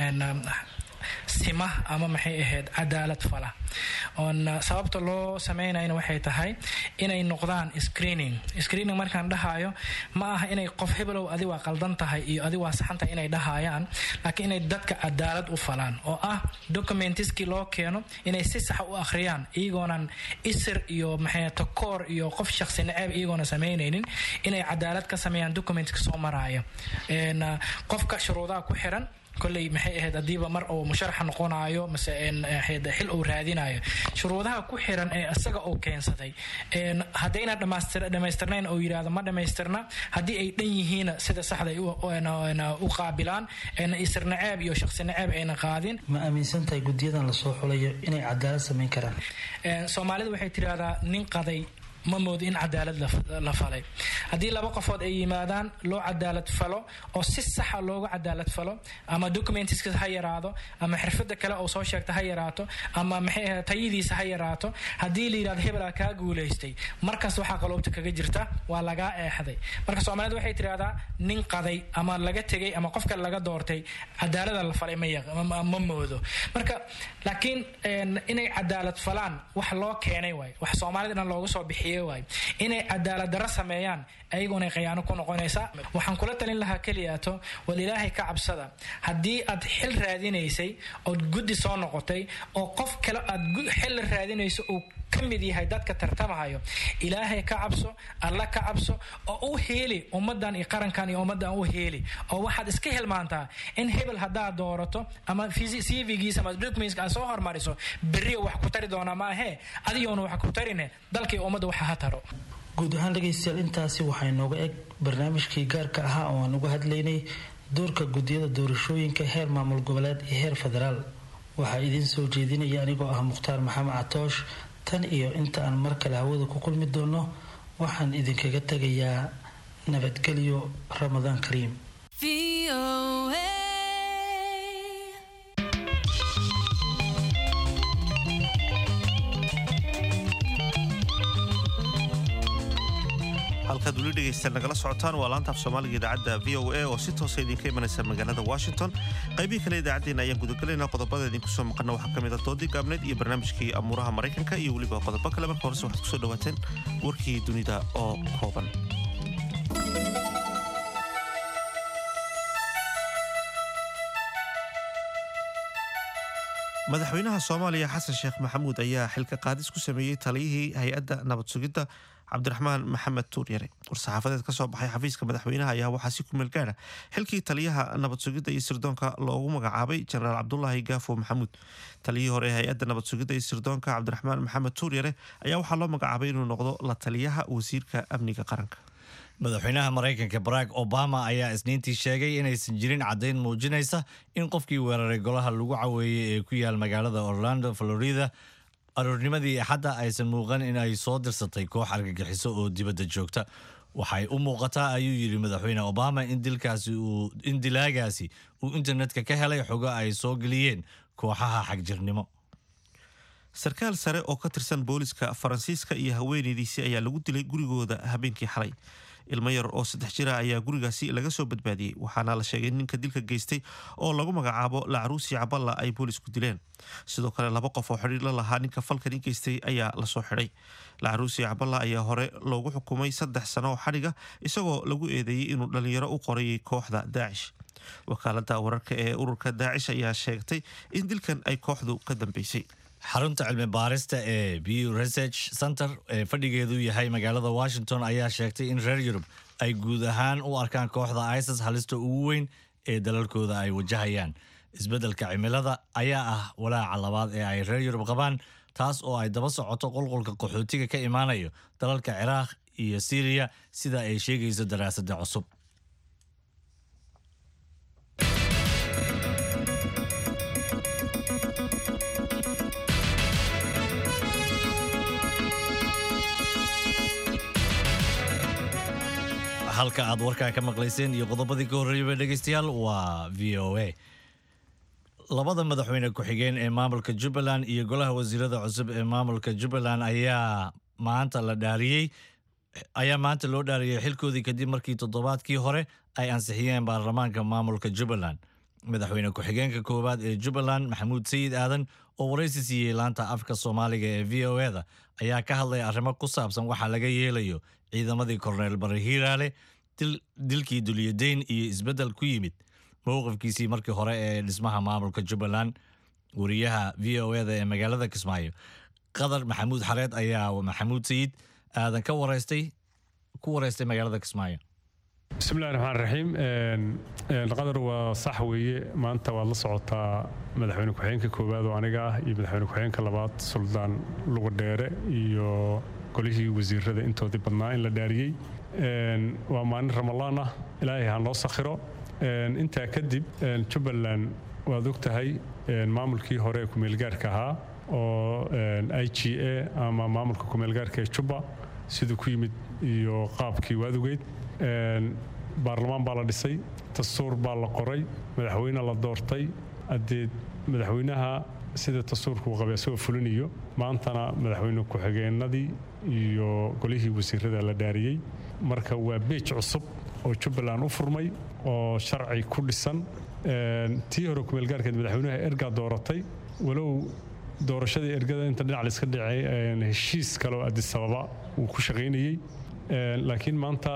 sima ama maxay ahayd cadaalad fala oon sababta loo sameynayna waxay tahay inay noqdaan screening screening markaan dhahayo ma aha inay qof hebelow adi waa qaldan tahay iyo adi waa saxan tahay inay dhahayaan laakiin inay dadka cadaalad u falaan oo ah documentiskii loo keeno inay si saxa u akhriyaan iyagoonan isir iyo maxay takoor iyo qof shaqsi naceeb iyagoona sameynaynin inay cadaalad ka sameeyaan documentka soo maraayo qofka shuruudaha ku xiran kolley maxay ahayd haddiiba mar uu musharaxa noqonayo mase xil uu raadinayo shuruudaha ku xiran ee isaga uu keensaday haddayna dhammaystirnayn oo yidhahdo ma dhammaystirna haddii ay dhan yihiin sida saxda u qaabilaan isir naceeb iyo shaqsi naceeb ayna qaadin ma aaminsantahay guddiyadan lasoo xulayo inay cadaalad samayn karaan soomaalida waxay tidhahdaa nin qaday ma moodo in cadaalad la falay haddii laba qofood ay yimaadaan loo cadaalad falo oo si saxa looga cadaalad falo ama documentiska ha yaraado ama xirfada kale oo soo sheegta ha yaraato ama maxay ahayd tayadiisa ha yaraato haddii la yidhahdo hebelaa kaa guulaystay markaas waxaa qaloobta kaga jirta waa lagaa eexday marka soomaalida waxay tidhahdaa nin qaday ama laga tegay ama qof kale laga doortay cadaalada la falay ma moodo marka laakiin inay cadaalad falaan wax loo keenay waay wax soomaalida dhan looga soo bixiy inay cadaalad daro sameeyaan ayagoona khayaano ku noqonaysaa waxaan kula talin lahaa keliyaato wal ilaahay ka cabsada haddii aad xil raadinaysay ood guddi soo noqotay oo qof kale aad xil raadinayso uu ka mid yahay dadka tartamahayo ilaahay ka cabso alla ka cabso oo u heeli ummadan iyo qarankan iyo ummadan u heeli oo waxaad iska hilmaantaa in hebel haddaad doorato ama cvgiisa ama documentska aad soo hormariso berriyo wax ku tari doonaa maahee adigoona wax ku tarine dalkii ummadda waxa ha taro guud ahaan dhegaystayaal intaasi waxaa inooga eg barnaamijkii gaarka ahaa oo aan uga hadlaynay doorka guddiyada doorashooyinka heer maamul goboleed iyo heer federaal waxaa idiin soo jeedinaya anigoo ah mukhtaar maxamed catoosh tan iyo inta aan mar kale hawada ku kulmi doono waxaan idinkaga tegayaa nabadgelyo ramadaan kariim halkaad weli dhegaysta nagala socotaan waa laanta af soomaaliga idaacadda v o a oo si toosa idinka imanaysa magaalada washington qaybihii kale idaacaddeenna ayaan gudagalaynaa qodobada idinku soo maqana waxaa ka mid a doodii gaabneed iyo barnaamijkii amuuraha maraykanka iyo weliba qodobo kale marka horese waxaad kusoo dhawaateen warkii dunida oo kooban madaxweynaha soomaaliya xasan sheekh maxamuud ayaa xilka qaadis ku sameeyey taliyihii hay-adda nabad sugidda cabdiraxmaan maxamed tuuryare war-saxaafadeed ka soo baxay xafiiska madaxweynaha ayaa waxaa si kumeel gaara xilkii taliyaha nabad sugidda iyo sirdoonka loogu magacaabay jenaraal cabdulaahi gaafo maxamuud taliyihii hore ee hay-adda nabad sugidda iyo sirdoonka cabdiraxmaan maxamed tuuryare ayaa waxaa loo magacaabay inuu noqdo la taliyaha wasiirka amniga qaranka madaxweynaha maraykanka barack obama ayaa isniintii sheegay inaysan jirin caddayn muujinaysa in qofkii weeraray golaha lagu caweeyey ee ku yaal magaalada orlando florida aroornimadii axadda aysan muuqan in ay soo dirsatay koox argagixiso oo dibadda joogta waxay u muuqataa ayuu yidhi madaxweyne obama in dilkaasi uu in dilaagaasi uu internetka ka helay xogo ay soo geliyeen kooxaha xagjirnimo sarkaal sare oo ka tirsan booliska faransiiska iyo haweenaydiisii ayaa lagu dilay gurigooda habeenkii xalay ilmo yar oo saddex jira ayaa gurigaasi laga soo badbaadiyey waxaana la sheegay ninka dilka geystay oo lagu magacaabo lacruusi caballa ay boolisku dileen sidoo kale laba qof oo xidhiir la lahaa ninka falkani geystay ayaa lasoo xidhay lacruusi caballa ayaa hore loogu xukumay saddex sano oo xadhiga isagoo lagu eedeeyey inuu dhallinyaro u qorayay kooxda daacish wakaalada wararka ee ururka daacish ayaa sheegtay in dilkan ay kooxdu ka dambeysay xarunta cilmi baarista ee bew research center ee fadhigeedu yahay magaalada washington ayaa sheegtay in reer yurub ay guud ahaan u arkaan kooxda isis halista ugu weyn ee dalalkooda ay wajahayaan isbeddelka cimilada ayaa ah walaaca labaad ee ay reer yurub qabaan taas oo ay daba socoto qulqulka qaxootiga ka imaanayo dalalka ciraaq iyo siiriya sida ay sheegayso daraasadda cusub halka aad warkaa ka maqlayseen iyo qodobadii ka horreeyaba dhegaystayaal waa v o a labada madaxweyne ku-xigeen ee maamulka jubbaland iyo golaha wasiirada cusub ee maamulka jubbaland ayaa maanta la dhaariyey ayaa maanta loo dhaariyey xilkoodii kadib markii toddobaadkii hore ay ansixiyeen baarlamaanka maamulka jubbaland madaxweyne ku-xigeenka koowaad ee jubbaland maxamuud sayid aadan oo waraysi siiyey laanta afka soomaaliga ee v o e da ayaa ka hadlay arrimo ku saabsan waxaa laga yeelayo ciidamadii korneyl bari hiiraale dilkii dulyadeyn iyo isbeddel ku yimid mowqifkiisii markii hore ee dhismaha maamulka jubbaland wariyaha v o e da ee magaalada kismaayo qadar maxamuud xareed ayaa maxamuud sayid aadan ka waraystay ku waraystay magaalada kismaayo bismillahi raxmaan raxiim qadar waa sax weeye maanta waad la socotaa madaxweyne ku-xigeenka koowaad oo aniga ah iyo madaxweyne ku-xigeenka labaad suldaan lugadheere iyo golihii wasiirada intoodii badnaa in la dhaariyey waa maalin ramalaan ah ilaahay ha noo sakhiro intaa kadib jubbaland waad og tahay maamulkii hore ee kumeelgaarka ahaa oo i g a ama maamulka kumeelgaarka ee jubba siduu ku yimid iyo qaabkii waad ogeyd baarlamaan baa la dhisay dastuur baa la qoray madaxweyne la doortay adeed madaxweynaha sida dastuurka uu qabay asagoo fulinayo maantana madaxweyne ku-xigeenadii iyo golihii wasiirada la dhaariyey marka waa beej cusub oo jubbaland u furmay oo sharci ku dhisan tii hore kumeelgaarkeed madaxweynaha ergaa dooratay walow doorashadii ergada inta dhinac layska dhacay heshiis kale oo adisababa uu ku shaqaynayey laakiin maanta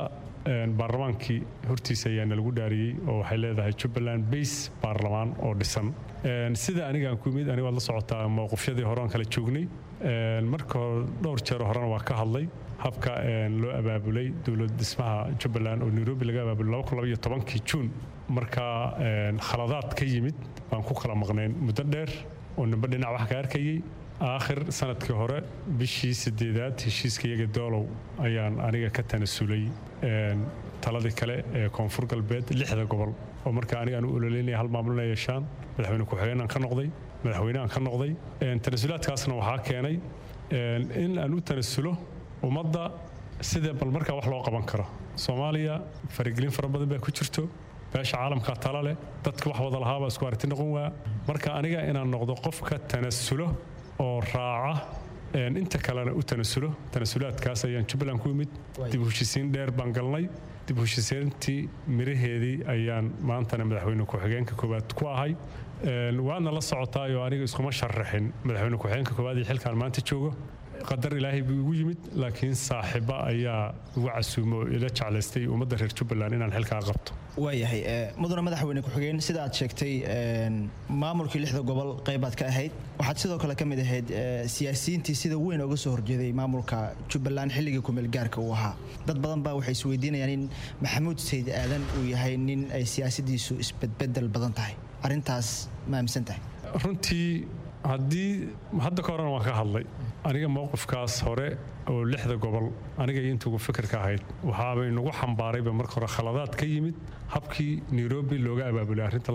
baarlamaankii hortiisa ayaana lagu dhaariyey oo waxay leedahay jubbaland base baarlamaan oo dhisan sida aniga aan ku imid aniga waad la socotaa mowqifyadii hore aan kala joognay marka hore dhowr jeer horena waa ka hadlay habka loo abaabulay dowlad dhismaha jubbaland oo nairobi laga abaabulay kii juun markaa khaladaad ka yimid baan ku kala maqnayn muddo dheer oo nimbe dhinac wax ka arkayey aakhir sanadkii hore bishii sideedaad heshiiska iyaga doolow ayaan aniga ka tanasulay taladii kale ee koonfur galbeed lixda gobol oo marka aniga aan u ololeynaya hal maamul inay yeeshaan madaxweyne ku-xigeen aan ka noqday madaxweyne aan ka noqday tanasulaadkaasna waxaa keenay in aan u tanasulo ummadda sida bal markaa wax loo qaban karo soomaaliya faragelin fara badan baa ku jirto beesha caalamka tala leh dadka wax wada lahaabaa isku aragti noqon waa marka aniga inaan noqdo qofka tanasulo oo raaca inta kalena u tanasulo tanasulaadkaas ayaan jubbaland ku imid dib u heshisiin dheer baan galnay dib u heshisiintii miraheedii ayaan maantana madaxweyne ku-xigeenka koowaad ku ahay waadna la socotaayoo aniga iskuma sharaxin madaxweyne ku-xigeenka koowaad iyo xilkaan maanta joogo qadar ilaahay buu igu yimid laakiin saaxiiba ayaa igu casuumo oo ila jeclaystay ummadda reer jubbaland inaan xilkaa qabto waayahay mudane madaxweyne ku-xigeen sida aad sheegtay maamulkii lixda gobol qaybaad ka ahayd waxaad sidoo kale ka mid ahayd siyaasiyiintii sida weyn oga soo horjeeday maamulka jubbaland xilligii kumeel gaarka uu ahaa dad badan baa waxay isweydiinayaan in maxamuud sayd aadan uu yahay nin ay siyaasadiisu isbedbedel badan tahay arrintaas ma aaminsan tahay runtii haddii hadda ka horena waan ka hadlay aniga mowqifkaas hore oo lixda gobol aniga iyo intugu fikirka ahayd waxaabay nagu xambaarayba marka hore khaladaad ka yimid habkii nairobi looga abaabulay arrinta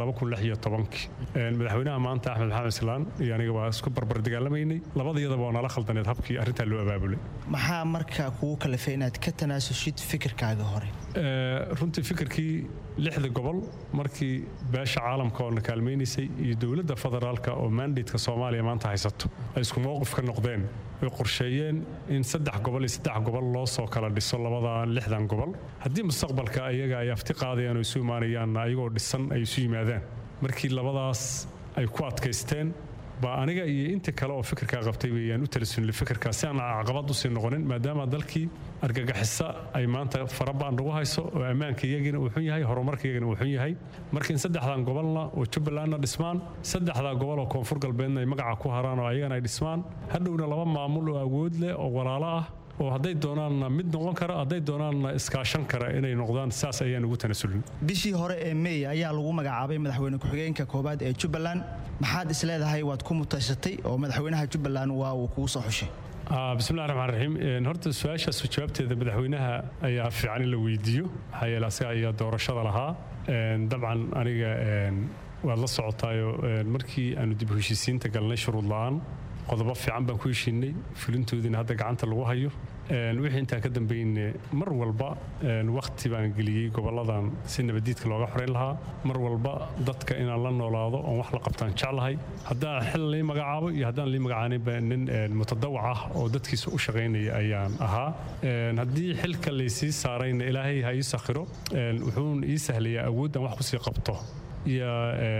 madaxweynaha maanta axmed maxamed islaan iyo aniga waa isku barbar dagaalamaynay labadayadaba waa nala khaldaneed habkii arrintaa loo abaabulay maxaa markaa kugu kalifay inaad ka tanaasushid fikirkaaga hore runtii fikirkii lixda gobol markii beesha caalamka oo na kaalmaynaysay iyo dowladda federaalka oo mandatka soomaaliya maanta haysato ay isku mowqif ka noqdeen way qorsheeyeen in saddex gobol iyo saddex gobol loo soo kala dhiso labada lixdan gobol haddii mustaqbalka ayaga ay afti qaadayaan oo isu imaanayaanna ayagoo dhisan ay isu yimaadaan markii labadaas ay ku adkaysteen baa aniga iyo inta kale oo fikirkaa qabtay weyaan u talasunilay fikirkaa si aan caqabad usii noqonin maadaama dalkii argagixisa ay maanta farabaan nagu hayso oo ammaanka iyagina uu xun yahay horumarka iyagina uu xun yahay marka in saddexdan gobolna oo jubbalandna dhismaan saddexdaa gobol oo koonfur galbeedna ay magaca ku haraan oo ayagana ay dhismaan hadhowna laba maamul oo awood leh oo walaalo ah oo hadday doonaanna mid noqon kara hadday doonaanna iskaashan kara inay noqdaan saas ayaan ugu tanasulin bishii hore ee mey ayaa lagu magacaabay madaxweyne ku-xigeenka koowaad ee jubbaland maxaad isleedahay waad ku mutaysatay oo madaxweynaha jubbaland waa uu kugu soo xushay bismillahi raxmaan raxiim horta su-aashaas jawaabteeda madaxweynaha ayaa fiican in la weydiiyo maxaa yeele asaga ayaa doorashada lahaa dabcan aniga waad la socotaayo markii aanu dib u heshiisiinta galnay shuruud la-aan qodobo fiican baan ku heshiinay fulintoodiina hadda gacanta lagu hayo wixii intaan ka dambayne mar walba wakhti baan geliyey goboladan si nabadiidka looga xoreyn lahaa mar walba dadka inaan la noolaado oon wax la qabtaan jeclahay haddaan xil lii magacaabo iyo haddaan lii magacaaninba nin mutadawac ah oo dadkiisa u shaqaynaya ayaan ahaa haddii xilka laysii saarayna ilaahay ha ii sakhiro wuxuun ii sahlayaa awooddan wax kusii qabto iyo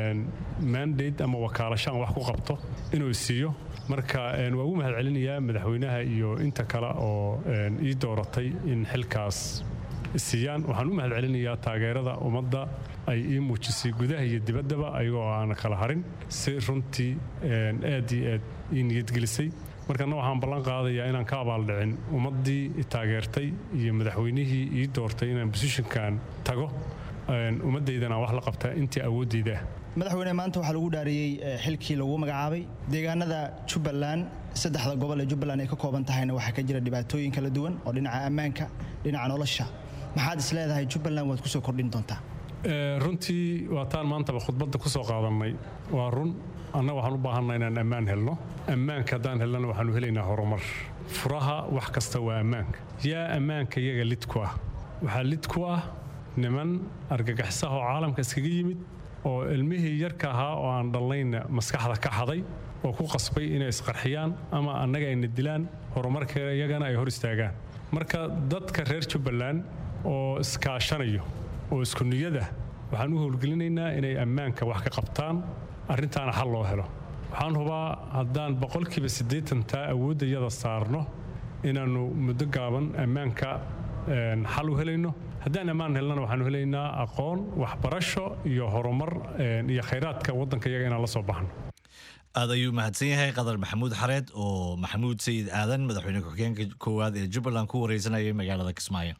mandate ama wakaalasho aan wax ku qabto inuu siiyo marka waa ugu mahad celinayaa madaxweynaha iyo inta kale oo ii dooratay in xilkaas siiyaan waxaan u mahad celinayaa taageerada ummadda ay ii muujisay gudaha iyo dibaddaba ayagoo aan kala harin si runtii aad iyo aad ii niyadgelisay markana waxaan ballan qaadayaa inaan ka abaaldhicin ummaddii taageertay iyo madaxweynihii ii doortay inaan bosishinkan tago ummaddaydana wax la qabtaa intii awooddayda ah madaxweyne maanta waxaa lagu dhaariyey xilkii lagu magacaabay deegaanada jubbaland saddexda gobol ee jubbaland ay ka kooban tahayna waxaa ka jira dhibaatooyin kala duwan oo dhinaca ammaanka dhinaca nolosha maxaad is leedahay jubbaland waad kusoo kordhin doontaa runtii waataan maantaba khudbadda ku soo qaadannay waa run annaga waxaan u baahanna inaan ammaan helno ammaanka haddaan helnana waxaanu helaynaa horumar furaha wax kasta waa ammaanka yaa ammaanka iyaga lid ku ah waxaa lid ku ah niman argagaxisaha oo caalamka iskaga yimid oo ilmihii yarka ahaa oo aan dhallayna maskaxda ka xaday oo ku qasbay inay isqarxiyaan ama annaga ayna dilaan horumarka iyagana ay hor istaagaan marka dadka reer jubbaland oo iskaashanayo oo isku niyada waxaan u howlgelinaynaa inay ammaanka wax ka qabtaan arrintaana xal loo helo waxaan hubaa haddaan boqolkiiba siddeetantaa awoodda yada saarno inaannu muddo gaaban ammaanka xal u helayno haddaan ammaan helnana waxaanu helaynaa aqoon waxbarasho iyo horumar iyo khayraadka waddanka iyaga inaan la soo baxno aad ayuu mahadsan yahay qadar maxamuud xareed oo maxamuud sayid aadan madaxweyne ku-xigeenka koowaad ee jubbaland ku wareysanayay magaalada kismaayo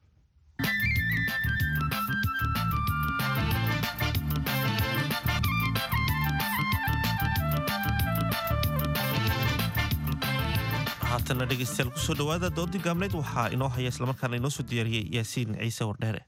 haatana dhegeystayaal kusoo dhawaada doodii gaabneyd waxaa inoo haya islamarkaana inoo soo diyaariyey yaasiin ciise wardheere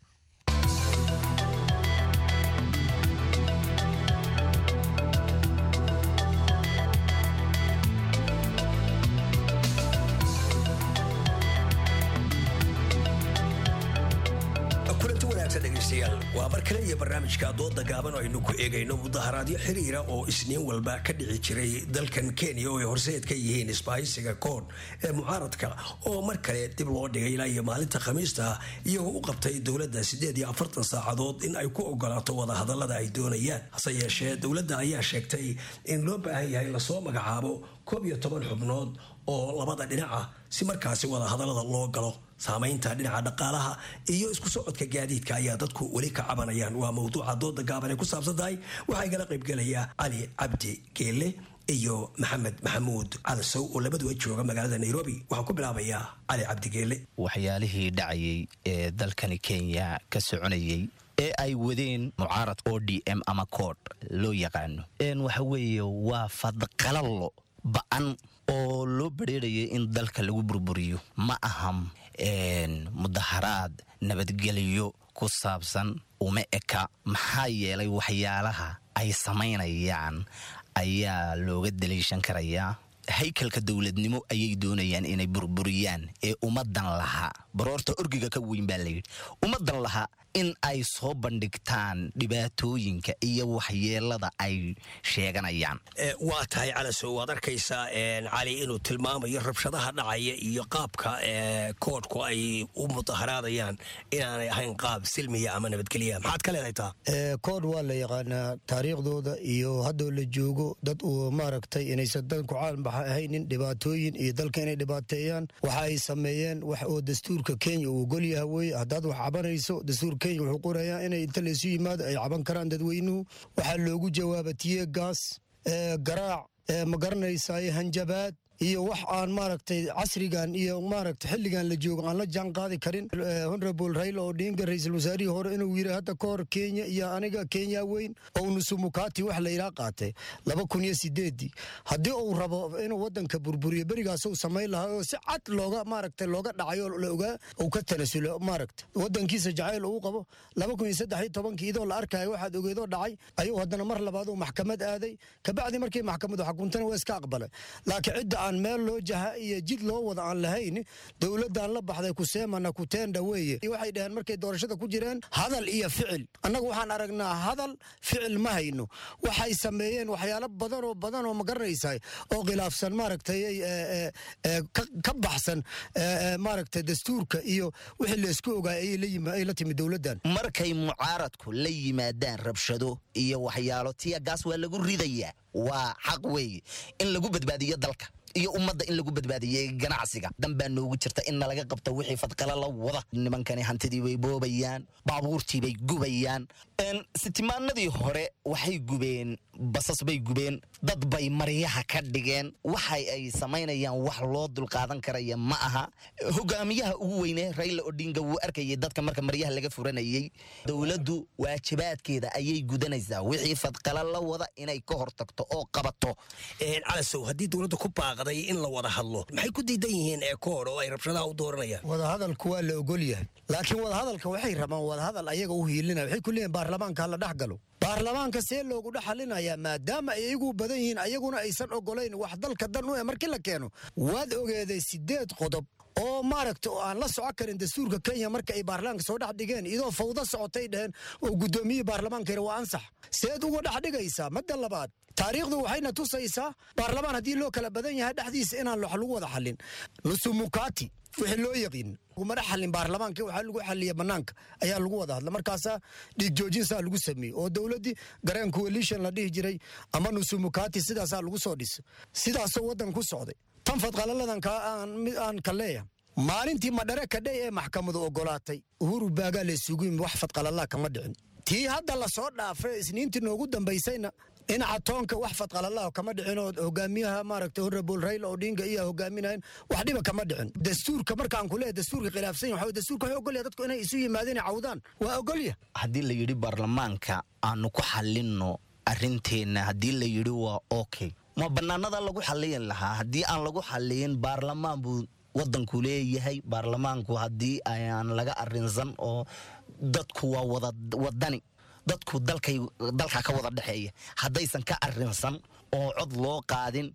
kulanti wanaagsan dhegaystayaal waa mar kale iyo barnaamijka dooda gaaban oo aynu ku eegayno mudaharaadyo xiriira oo isniin walba ka dhici jiray dalkan kenya oo ay horseed ka yihiin isbaahaysiga koon ee mucaaradka oo mar kale dib loo dhigay ilaa iyo maalinta khamiista iyagoo u qabtay dowladda siddeed iyo afartan saacadood in ay ku ogolaato wadahadallada ay doonayaan hase yeeshee dowladda ayaa sheegtay in loo baahan yahay lasoo magacaabo koob iyo toban xubnood oo labada dhinaca si markaasi wadahadallada loo galo saamaynta dhinaca dhaqaalaha iyo isku socodka gaadiidka ayaa dadku weli ka cabanayaan waa mawduuca dooda gaaban ay ku saabsan tahay waxaa igala qaybgelaya cali cabdi geelle iyo maxamed maxamuud calasow oo labaduba jooga magaalada nairobi waxaan ku bilaabayaa cali cabdi geelle waxyaalihii dhacayay ee dalkani kenya ka soconayay ee ay wadeen mucaarad o d m ama kood loo yaqaano waxa weeye waa fadqalallo ba'an oo loo badheerayay in dalka lagu burburiyo ma aham mudaharaad nabadgelyo ku saabsan uma eka maxaa yeelay waxyaalaha ay samaynayaan ayaa looga daliishan karayaa haykalka dowladnimo ayay doonayaan inay burburiyaan ee ummadan lahaa baroorta orgiga ka weyn baa layidhi ummadan lahaa in ay soo bandhigtaan dhibaatooyinka iyo waxyeelada ay sheeganayaan waa tahay calasow waad arkaysaa cali inuu tilmaamayo rabshadaha dhacaya iyo qaabka koodhku ay u mudaharaadayaan inaanay ahayn qaab silmiya ama nabadgelya maxaad ka leedahay taa koodh waa la yaqaanaa taariikhdooda iyo haddoo la joogo dad uu maaragtay inaysan dalku caalambaxa ahaynin dhibaatooyin iyo dalka inay dhibaateeyaan waxa ay sameeyeen wax oo dastuurka kenya uu ogolyaha weye haddaad wax cabanayso dastuur kenya wuxuu qorayaa inay inta laysu yimaado ay caban karaan dadweynuhu waxaa loogu jawaaba tiye gaas garaac ma garanaysaay hanjabaad iyo wax aan maaragtay casrigan iyo maaragtay xilligan la joogo aan la jaan qaadi karin honorable raila odinga ra-iisul wasaarihii hore inuu yiri hadda ka hor kenya iyo aniga kenya weyn oo nusumukati wax la ilaa qaatay laba kun iyo sideedii haddii uu rabo inuu wadanka burburiyo berigaas uu samayn lahaa oo si cad looga maaragtay looga dhacayo la ogaa uu ka tanasulo maaragtay wadankiisa jacayl uu qabo laba kun iyo saddex iyo tobankii idoo la arkayo waxaad ogeedoo dhacay ayuu haddana mar labaad uu maxkamad aaday kabacdi markii maxkamadu xukuntana waa iska aqbalay laakiin cidda aan meel loo jaha iyo jid loo wada aan lahayn dowladdan la baxday kuseemana kutenda weeye waxay dhaheen markay doorashada ku jireen hadal iyo ficil annagu waxaan aragnaa hadal ficil ma hayno waxay sameeyeen waxyaalo badan oo badan oo ma garanaysaa oo khilaafsan maaragtay ka baxsan maaragtay dastuurka iyo wixii laysku ogaay ay la timid dowladdan markay mucaaradku la yimaadaan rabshado iyo waxyaalo tiya gaas waa lagu ridayaa waa xaq weeye in lagu badbaadiyo dalka iyo ummadda in lagu badbaadiyey ganacsiga dan baa noogu jirta in nalaga qabto wixii fadqala la wada nimankani hantidii bay boobayaan baabuurtii bay gubayaan sitimaanadii hore waxay gubeen basas bay gubeen dad bay maryaha ka dhigeen waxay ay samaynayaan wax loo dulqaadan karaya ma aha hogaamiyaha ugu weyne raila odinga wuu arkayay dadka marka maryaha laga furanayey dowladdu waajibaadkeeda ayay gudanaysaa wixii fadqala la wada inay ka hortagto oo qabato calasow haddii dowladda ku baaqday in la wada hadlo maxay ku diidan yihiin eekoor oo ay rabshadaha u dooranayaan wadahadalku waa la ogol yahay laakiin wadahadalka waxay rabaan wadahadal ayaga u hiilinaya waxay ku leeyihin baarlamaanka la dhex galo baarlamaanka see loogu dhex halinayaa maadaama ay iyagu badan yihiin ayaguna aysan ogolayn wax dalka dan u eh markii la keeno waad ogeeday sideed qodob oo maaragta oo aan la soco karin dastuurka kenya marka ay baarlamaanka soo dhex dhigeen iyadoo fawdo socotay dheheen oo guddoomiyihii baarlamaanka yidhi waa ansax seed uga dhex dhigaysaa madda labaad taariikhdu waxayna tusaysaa baarlamaan haddii loo kala badan yahay dhexdiisa inaan wax lagu wada xallin nusumukati wixii loo yaqiin laguma dhex xallin baarlamaanka waxaa lagu xalliya bannaanka ayaa lagu wada hadla markaasaa dhiig joojinsaa lagu sameeyey oo dowladdii gareen coalition la dhihi jiray ama nusumukati sidaasaa lagu soo dhisay sidaasoo waddan ku socday tan fadqalaladan aan ka leeyahay maalintii madhare kadhay ee maxkamadu ogolaatay uhuru baagaa laysugu yimi wax fadqalalaa kama dhicin tii hadda la soo dhaafay isniintii noogu dambaysayna dhinaca toonka wax fadqalalaa kama dhicin oo hogaamiyaha maaragta honorable raila odinga iyo hogaaminayan wax dhiba kama dhicin dastuurka markaan ku leeyahay dastuurka khilaafsan yahay waxa dastuurka waxay ogolyahay dadku inay isu yimaadeen cawdaan waa ogolya haddii la yidhi baarlamaanka aanu ku xalinno arrinteenna haddii la yidhi waa okay ma bannaanada lagu xaliyin lahaa haddii aan lagu xaliyin baarlamaan buu wadanku leeyahay baarlamaanku haddii aan laga arinsan oo dadku waa wada wadani dadku dalkay dalka ka wada dhexeeya haddaysan ka arinsan oo cod loo qaadin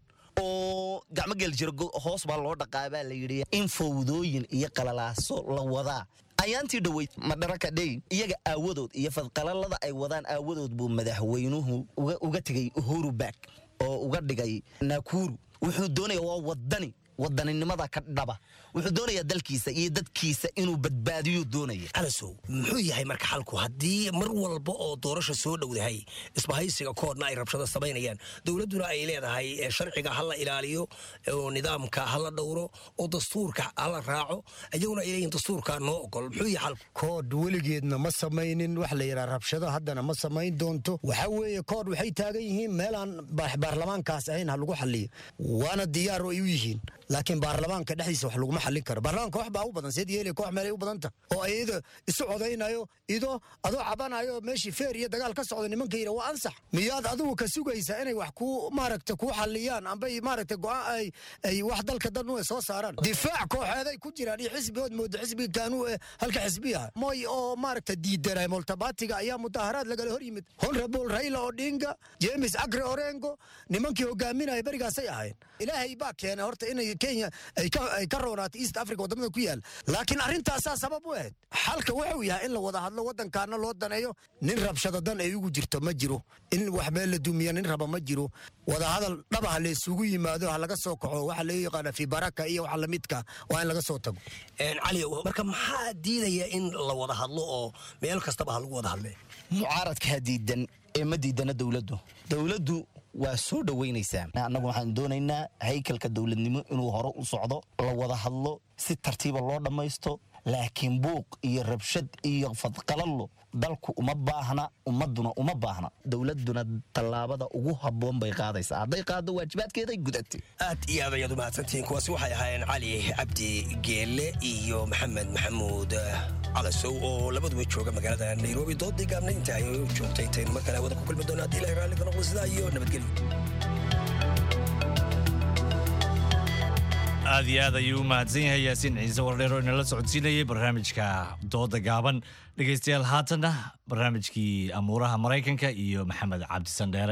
oo gacmo geel jira hoos baa loo dhaqaabaa la yidhi in fowdooyin iyo qalalaaso la wadaa ayaantii dhoweyd madharaka dhey iyaga aawadood iyo fadqalalada ay wadaan aawadood buu madaxweynuhu uga tegay uhuru back oo uga dhigay nakuru wuxuu doonaya waa wadani wadaninimada ka dhaba wuxuu doonayaa dalkiisa iyo dadkiisa inuu badbaadiyo doonaya calasow muxuu yahay marka xalku haddii mar walba oo doorasha soo dhowdahay isbahaysiga koodna ay rabshado samaynayaan dowladduna ay leedahay sharciga ha la ilaaliyo oo nidaamka ha la dhowro oo dastuurka ha la raaco iyaguna ay leeyihin dastuurka noo ogol muxuu yahay xalku kood weligeedna ma samaynin wax la yidhaha rabshado haddana ma samayn doonto waxa weeye kood waxay taagan yihiin meelaan baarlamaankaas ahayn ha lagu xaliyo waana diyaar oo ay u yihiin laakiin baarlamaanka dhexdiisa wax laguma xallin karo baarlamaanka wax baa u badan seed yeeli koox meelay u badanta oo iyada isu codaynayo idoo adoo cabanayo meeshii feer iyo dagaal ka socda nimanka yidha waa ansax miyaad adigu ka sugaysaa inay wax kuu maaragta kuu xalliyaan ambay maaragta go'aan ay ay wax dalka dan u soo saaraan difaac kooxeeday ku jiraan iyo xisbigood mooda xisbiga kaanuu ee halka xisbiyaha moy oo maaragta diidanay multabatiga ayaa mudaharaad lagala hor yimid honorable raila odinga james agre orengo nimankii hogaaminaya berigaasay ahayn ilaahay baa keenay horta inay kenya ay ka roonaato east africa wadamada ku yaala laakiin arrintaasaa sabab u ahayd xalka wuxuu yahay in la wada hadlo wadankaana loo daneeyo nin rabshado dan ay ugu jirto ma jiro in wax meel la dumiya nin raba ma jiro wadahadal dhaba ha laysugu yimaado ha laga soo kaco waxa loo yaqaana fi baraka iyo waxa lamidka waa in laga soo tago cali marka maxaa diidaya in la wada hadlo oo meel kastaba ha lagu wada hadle mucaaradkaa diidan ee ma diidana dowladdu dowladdu waa soo dhoweynaysaa annagu waxaan doonaynaa haykalka dowladnimo inuu hore u socdo la wada hadlo si tartiiba loo dhammaysto laakiin buuq iyo rabshad iyo fadqalallo dalku uma baahna ummaduna uma baahna dowladuna tallaabada ugu habboon bay qaadaysaa hadday qaaddo waajibaadkeeday gudatay aad iyo aad ayaad u mahadsantihiin kuwaasi waxay ahaayeen cali cabdi geelle iyo maxamed maxamuud calasow oo labaduba jooga magaalada nairobi doodii gaabna inta ay joogtay intaynu mar kale wada ku kulmi doona haddii ilahay raalli ka noqdo sidaa iyo nabadgelyo aad iyo aad ayuu u mahadsan yahay yaasiin ciise wardheer oo inala socodsiinayay barnaamijka dooda gaaban dhegaystayaal haatanna barnaamijkii amuuraha maraykanka iyo maxamed cabdisan dheere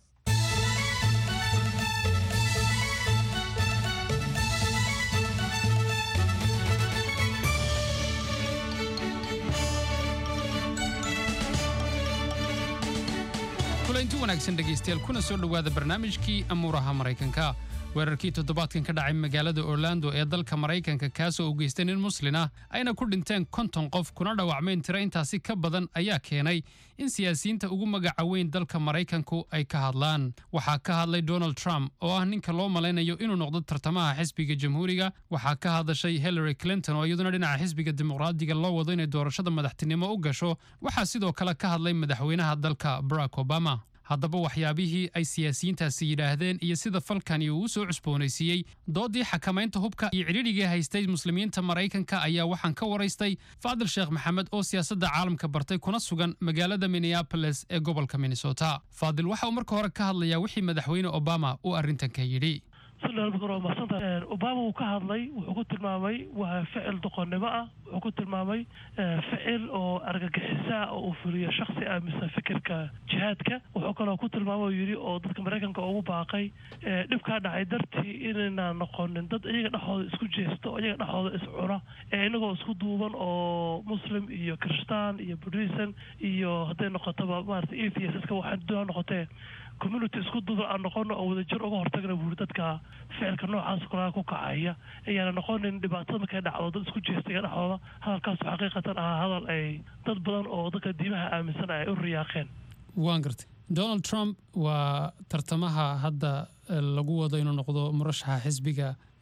kulanti wanaagsan dhegaystayaal kuna soo dhowaada barnaamijkii amuuraha maraykanka weerarkii toddobaadkan ka dhacay magaalada orlando ee dalka maraykanka kaasoo u geystay nin muslin ah ayna ku dhinteen konton qof kuna dhaawacmeen tiro intaasi ka badan ayaa keenay in siyaasiyiinta ugu magaca weyn dalka maraykanku ay ka hadlaan waxaa ka hadlay donald trump oo ah ninka loo malaynayo inuu noqdo tartamaha xisbiga jamhuuriga waxaa ka hadashay hillary clinton oo iyaduna dhinaca xisbiga dimuqraadiga loo wado inay doorashada madaxtinimo u gasho waxaa sidoo kale ka hadlay madaxweynaha dalka barack obama haddaba waxyaabihii ay siyaasiyiintaasi yidhaahdeen iyo sida falkani uu u soo cusboonaysiiyey doodii xakamaynta hubka iyo cidhidhigii haystay muslimiinta maraykanka ayaa waxaan ka waraystay faadil sheekh maxamed oo siyaasadda caalamka bartay kuna sugan magaalada minneaboles ee gobolka minnesota faadil waxa uu marka hore ka hadlayaa wixii madaxweyne obama uu arrintan ka yidhi obama wuu ka hadlay wuxuu ku tilmaamay waa ficil doqonnimo ah wuxuu ku tilmaamay ficil oo argagixisa oo uu fuliyo shaksi aaminsan fikirka jihaadka wuxuu kaloo ku tilmaamay oo yidhi oo dadka maraykanka ugu baaqay dhibkaa dhacay dartii inaynaan noqonin dad iyaga dhexooda isku jeesta oo iyaga dhexooda iscuna ee inagoo isku duuban oo muslim iyo kiristaan iyo buddhism iyo hadday noqotoba maarata atheiska waxaan doona noqotee community isku duuban aan noqono oo wadajir uga hortagna buuri dadka ficilka noocaas kulaha ku kacaya ayaana noqonin dhibaatada markay dhacdo dad isku jeestaya dhexdooda hadalkaasu xaqiiqatan ahaa hadal ay dad badan oo dadka diimaha aaminsan ay u riyaaqeen waan gartay donald trump waa tartamaha hadda lagu wado inuu noqdo murashaxa xisbiga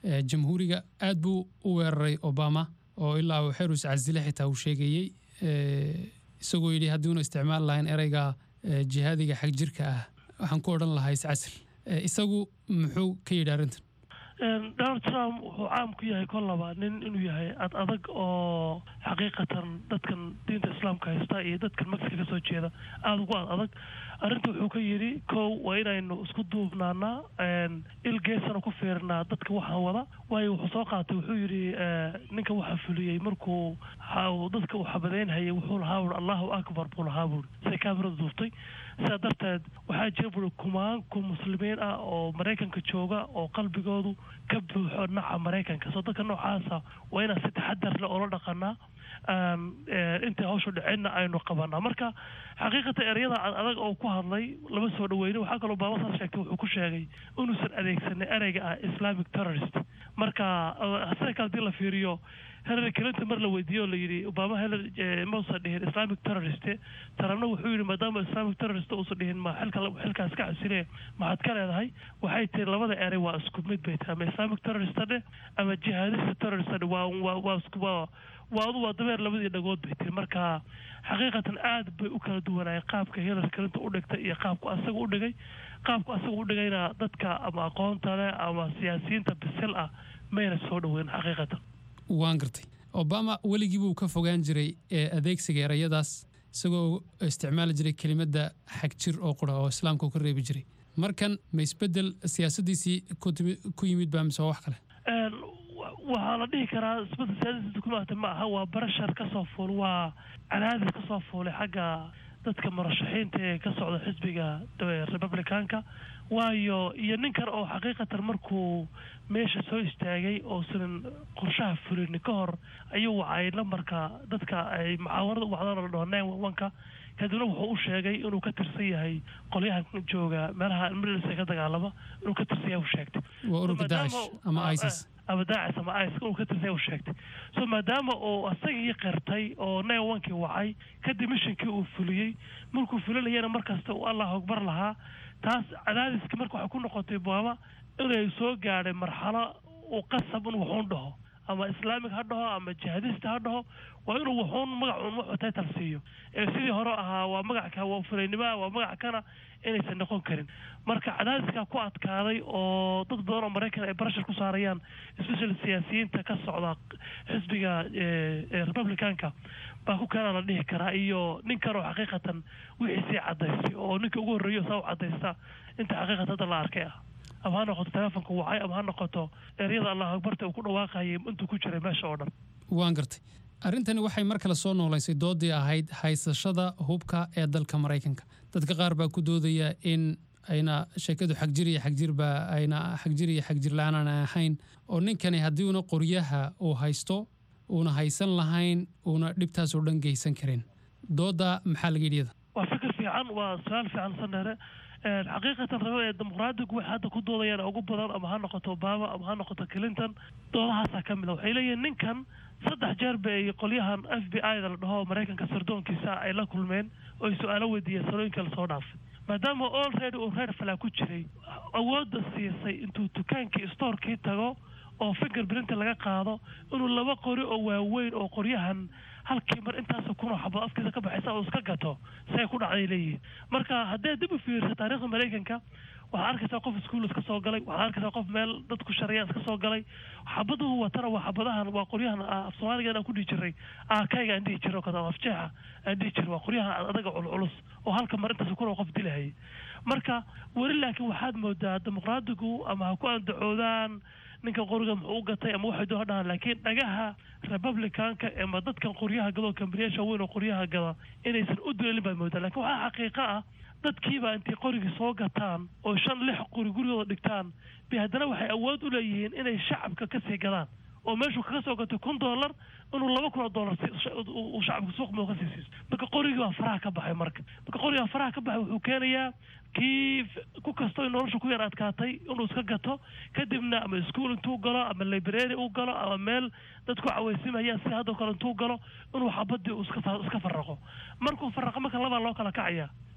eh, jamhuuriga aad buu u weeraray obama oo ilaa uu xerus casile xitaa uu sheegayey eh, isagoo yidhi haddiuna isticmaal lahayn ereyga eh, jihaadiga xag jirka ah waxaan ku odhan lahaa iscasil Eh, isagu muxuu ka yidhi arrintan Een, donald trump wuxuu caam ku yahay kol laba nin inuu yahay ad adag oo xaqiiqatan dadkan diinta islaamka haysta iyo dadkan mexica kasoo jeeda aada ugu ad adag arrinta wuxuu ka yidhi kow waa inaynu isku duubnaanaa een, il geesana ku fiirinaa dadka waxaan wada waayo wuxuu soo qaatay wuxuu yidhi eh, ninka waxaa fuliyey markuu ha- uu dadka uu xabadeynhayay wuxuu lahaa wuhi allahu akbar buu lahaa buuri say kaamirada duubtay sidaa darteed waxaa jira buuri kumaanku muslimiin ah oo maraykanka jooga oo qalbigoodu ka buuxo naca maraykanka soo dadka noocaasa waa inaan si taxadar leh oola dhaqanaa aan, eh, intay hawshu dhicinna aynu qabanaa marka xaqiiqatan ereyada ad adag oo ku hadlay lama soo dhaweynin waxaa kaloo baaba saas sheegtay wuxuu ku sheegay inuusan adeegsanin ereyga ah islamic terrorist marka eh, sida kale hadii la fiiriyo hillary clinton mar la weydiiye oo la yidhi obama hillary eh, mausan dhihin islamic terrorist taramna wuxuu yidhi maadaama islamic terrorist uusan dhihin ma xilka xilkaas ka casile maxaad ka leedahay waxay tiri labada erey waa isku mid bay tahay ama islamic terrorist dheh ama jihadista terrorist dheh waa waa waa isku waa waa adu waa dabeer labadii dhagood bay tiri marka xaqiiqatan aad bay u kala duwanaayeen qaabka hillary clinton u dhigtay iyo qaabku asaga u dhigay qaabku asaga u dhigayna dadka ama aqoonta leh ama siyaasiyiinta bisil ah mayna soo dhaweyn xaqiiqatan waan gartay obama weligii buu ka fogaan jiray ee adeegsiga erayadaas isagoo isticmaali jiray kelimadda xag jir oo qura oo islaamka uu ka reebi jiray markan ma isbedel siyaasadiisii ku timi- ku yimid baa mise waa wax kale Een, wa- waxaa la dhihi karaa isbedel siyaasadiisa kumaata ma aha waa barashar ka soo fuul waa cadaadis ka soo fuulay xagga dadka murashaxiinta ee ka socda xisbiga eh, republicanka waayo iyo ninkan oo xaqiiqatan markuu meesha soo istaagay oosan qorshaha fulin ka hor ayuu wacay lambarka dadka ay mucaawarada u wacdaan oo la dhaho nine one one-ka kadibna wuxuu u sheegay inuu ka tirsan yahay qolyahan jooga meelaha middles ee ka dagaalama inuu ka tirsan yahay u sheegtay waa ururka maadaama- daacish ama isis ama daacis ama ice uu ka tirsan yahay u sheegtay so maadaama uu asagii qirtay oo nine one-kii wacay kadib mishinkii uu fuliyey markuu fulinayana markasta uu allah akbar lahaa taas cadaadiskii marka waxay ku noqotay baaba inay soo gaadhay marxalo uu qasab in wuxuun dhaho ama islaamig ha dhaho ama jihadista ha dhaho waa inuu wuxuun magacuun wuxuu title siiyo ee sidii hore ahaa waa magacka waa fulaynimoa waa magac kana inaysan noqon karin marka cadaadiskaa ku adkaaday oo dad badan oo maraykan ay barashar ku saarayaan especially siyaasiyiinta ka socda xisbiga eh, eh, republicanka baa ku keenaa la dhihi karaa iyo ninkan oo xaqiiqatan wixii sii cadaystay oo ninka ugu horreeyo saa u cadaysta inta xaqiiqatan hadda la arkay ah ama ha noqoto telefonka wacay ama ha noqoto eryada allah akbarta uu ku dhawaaqayay intuu ku jiray meesha oo dhan waan gartay arrintani waxay mar kale soo noolaysay doodii ahayd haysashada hubka ee dalka maraykanka dadka qaar baa ku doodaya in ayna sheekadu xagjir iyo xagjirba ayna xagjir iyo xagjir la-aan aan ahayn oo ninkani haddii una qoryaha uu haysto uuna haysan lahayn uuna dhibtaas oo dhan geysan karin dooda maxaa laga yidhi iyada waa fikir fiican waa su-aal fiican sandheere Een, xaqiiqatan rabo ee dimuqraadigu waxay hadda ku doodayaan ugu badan ama ha noqoto obama ama ha noqoto clinton doodahaasaa ka mid a waxay leeyihiin ninkan saddex jeer bay qolyahan f b i da la dhaho maraykanka sirdoonkiisa ay la kulmeen oo ay su-aalo weydiiyeen salooyinka lasoo dhaafay maadaama already uu reer falaa ku jiray awoodda siisay intuu dukaankii storekii tago oo finger printa laga qaado inuu laba qori oo waaweyn oo qoryahan halkii mar intaasoo kunoo xabad afkiisa ka baxaysa uu iska gato say ku dhacday leeyihiin marka haddee dib u fiirsa taariikhda maraykanka waxaad arkaysaa qof iskuul iska soo galay waxaad arkaysaa qof meel dadku shariyaan iska soo galay xabaduhu watana waa xabadahan waa qoryahan ah, af soomaaligan aan ku dhihi jiray aakayga aan dhihi jiray oo kale ama afjeexa aan dhihi jiray waa qoryahan adaga culculus oo halka mar intaas kunoo qof dilahayay marka weli laakiin waxaad moodaa dimuqraadigu ama ha ku andacoodaan ninka qoriga muxuu u gatay ama waxay doon ha dhahaan laakiin dhagaha republicanka ama dadkan qoryaha gada oo kambaniyaasha weyn oo qoryaha gada inaysan u duleelin baad moodaa laakiin waxaa xaqiiqo ah dadkiiba intay qorigii soo gataan oo shan lix qori gurigooda dhigtaan bay haddana waxay awood u leeyihiin inay shacabka kasii gadaan oo meeshuu kaga soo gatay kun dollar inuu laba kun oo dollar si- uu shacabka suuq muu ka sii siiso marka qorigii baa faraha ka baxay marka marka qorigaa faraha ka baxay wuxuu keenayaa kii f- ku kastoo nolosha ku yar adkaatay inuu iska gato kadibna ama iskuul intuu galo ama library uu galo ama meel dadku cawaysimaya si haddoo kale intuu galo inuu xabadii uu iska fa- iska faraqo markuu faraqo marka labaa loo kala kacaya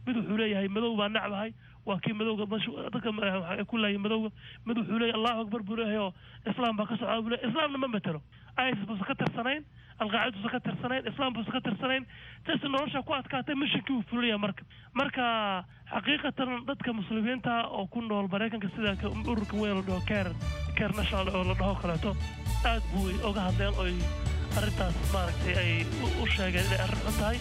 mid wuxuu leeyahay madow baa nacbahay waa kii madowga dadka waxay ku laayay madowga mid wuxuu leeyahay allahu akbar buu leeyahay oo islaam baa ka socda buu leeyahay islaamna ma matelo isis buusa ka tirsanayn alqaacida buusa ka tirsanayn islaam buusa ka tirsanayn jas nolosha ku adkaatay mishinkii uu fulaya marka marka xaqiiqatan dadka muslimiinta oo ku nool maraykanka sida ururka weyn la dhaho care care national oo la dhaho kaleeto aad buu oga hadleen oy arrintaas maaragtay ay u sheegeen inay arrin xun tahay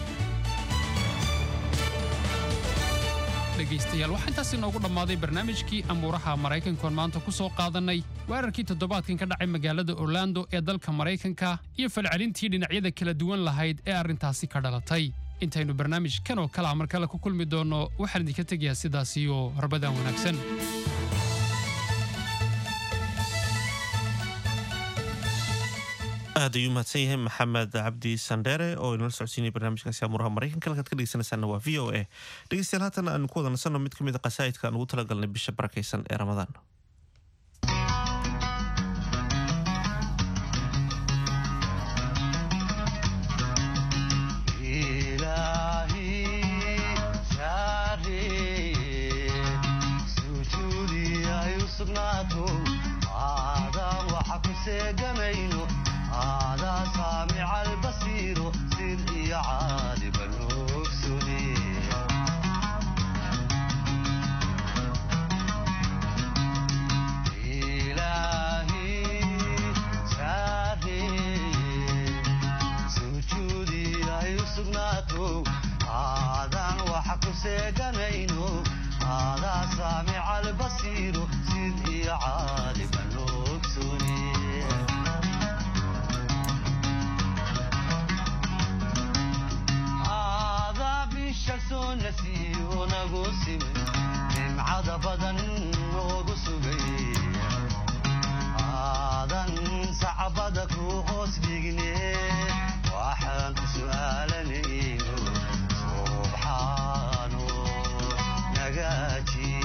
dhegaystayaal waxaa intaas inoogu dhammaaday barnaamijkii amuuraha maraykankoon maanta ku soo qaadannay weerarkii toddobaadkan ka dhacay magaalada orlando ee dalka maraykanka iyo falcelintii dhinacyada kala duwan lahayd ee arrintaasi ka dhalatay intaynu barnaamij kan oo kalea mar kale ku kulmi doonno waxaan idinka tegayaa sidaas iyo rabadaan wanaagsan aad ayuu mahadsan yahay maxamed cabdi sandheere oo inala socodsiinaya barnaamijkaasi amuuraha maraykanka halkaad ka dhegeysanaysaana waa v o a dhegeystayaal haatan aanu ku wada nasanno mid ka mid a qasaa'idka aan ugu talagalnay bisha barakaysan ee ramadaan هذا سامع البصير سر عالم الأكسني إلهي شاهي سجودي يسقناته هذا وحق سيقنينه هذا سامع البصير سر عالم الأكسني nasiyo nagu simay nimcada badan noogu sugay aadan sacbada ku hoos dhigne waxaan ku su'aalanayno subxaano nagaaji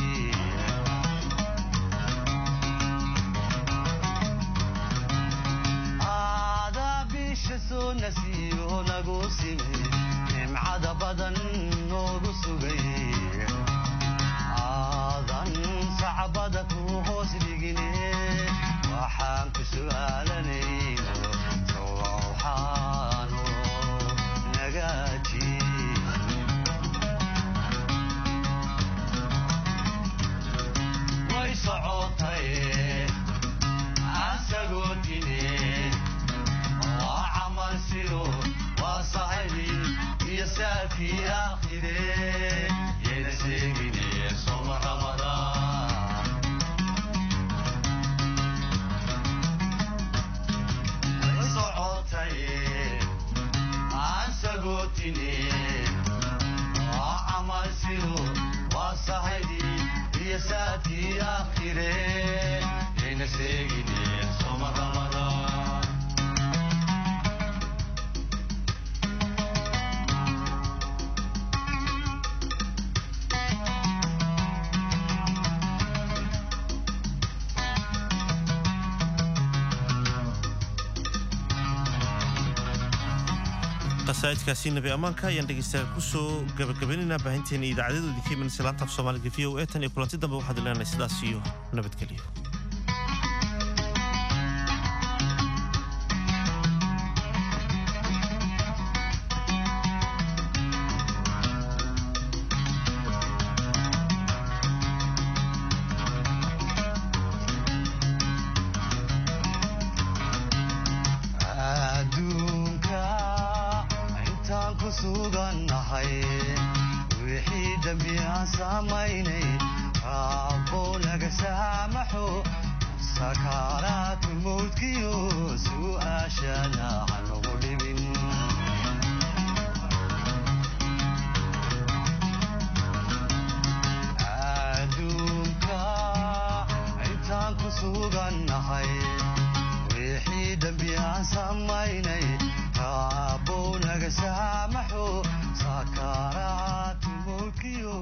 aada bisha soo nasiyo nagu simay nimcada badan noogu sugay aadan sacbada ku hoos dhigine waxaan ku su'aalanayno sowxaano nagaaji way socotay asagoo dine waa camal sido waa saxibi يسافي آخره ينسيني صوم رمضان صعوتي عن سقوتني وعمل سيرو وصحدي يسافي آخره ينسيني صوم رمضان qasaa'idkaasi nabi ammaanka ayaan dhegeystayaal kusoo gabagabaynaynaa baahinteena idaacadyadu idinka imanaysa laanta af soomaaliga v o e tan iyo kulanti dambe waxaad leenahay sidaas iyo nabadgelyo adduunka intaan ku sugannahay wixii dembi aan samaynay raabbow naga saamaxo sakaaraatu mowdkiyo su'aashana hanagu dhibin adduunka intaan ku sugannahay wixii dembi aan samaynay raabbow naga saamaxo sakaaraatu mowdkiyo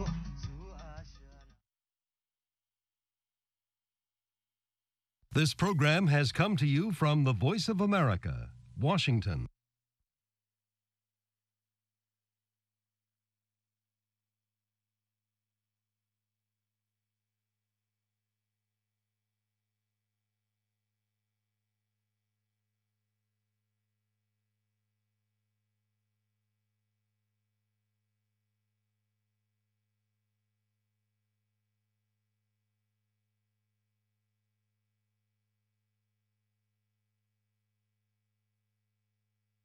This program has come to you from the Voice of America, Washington.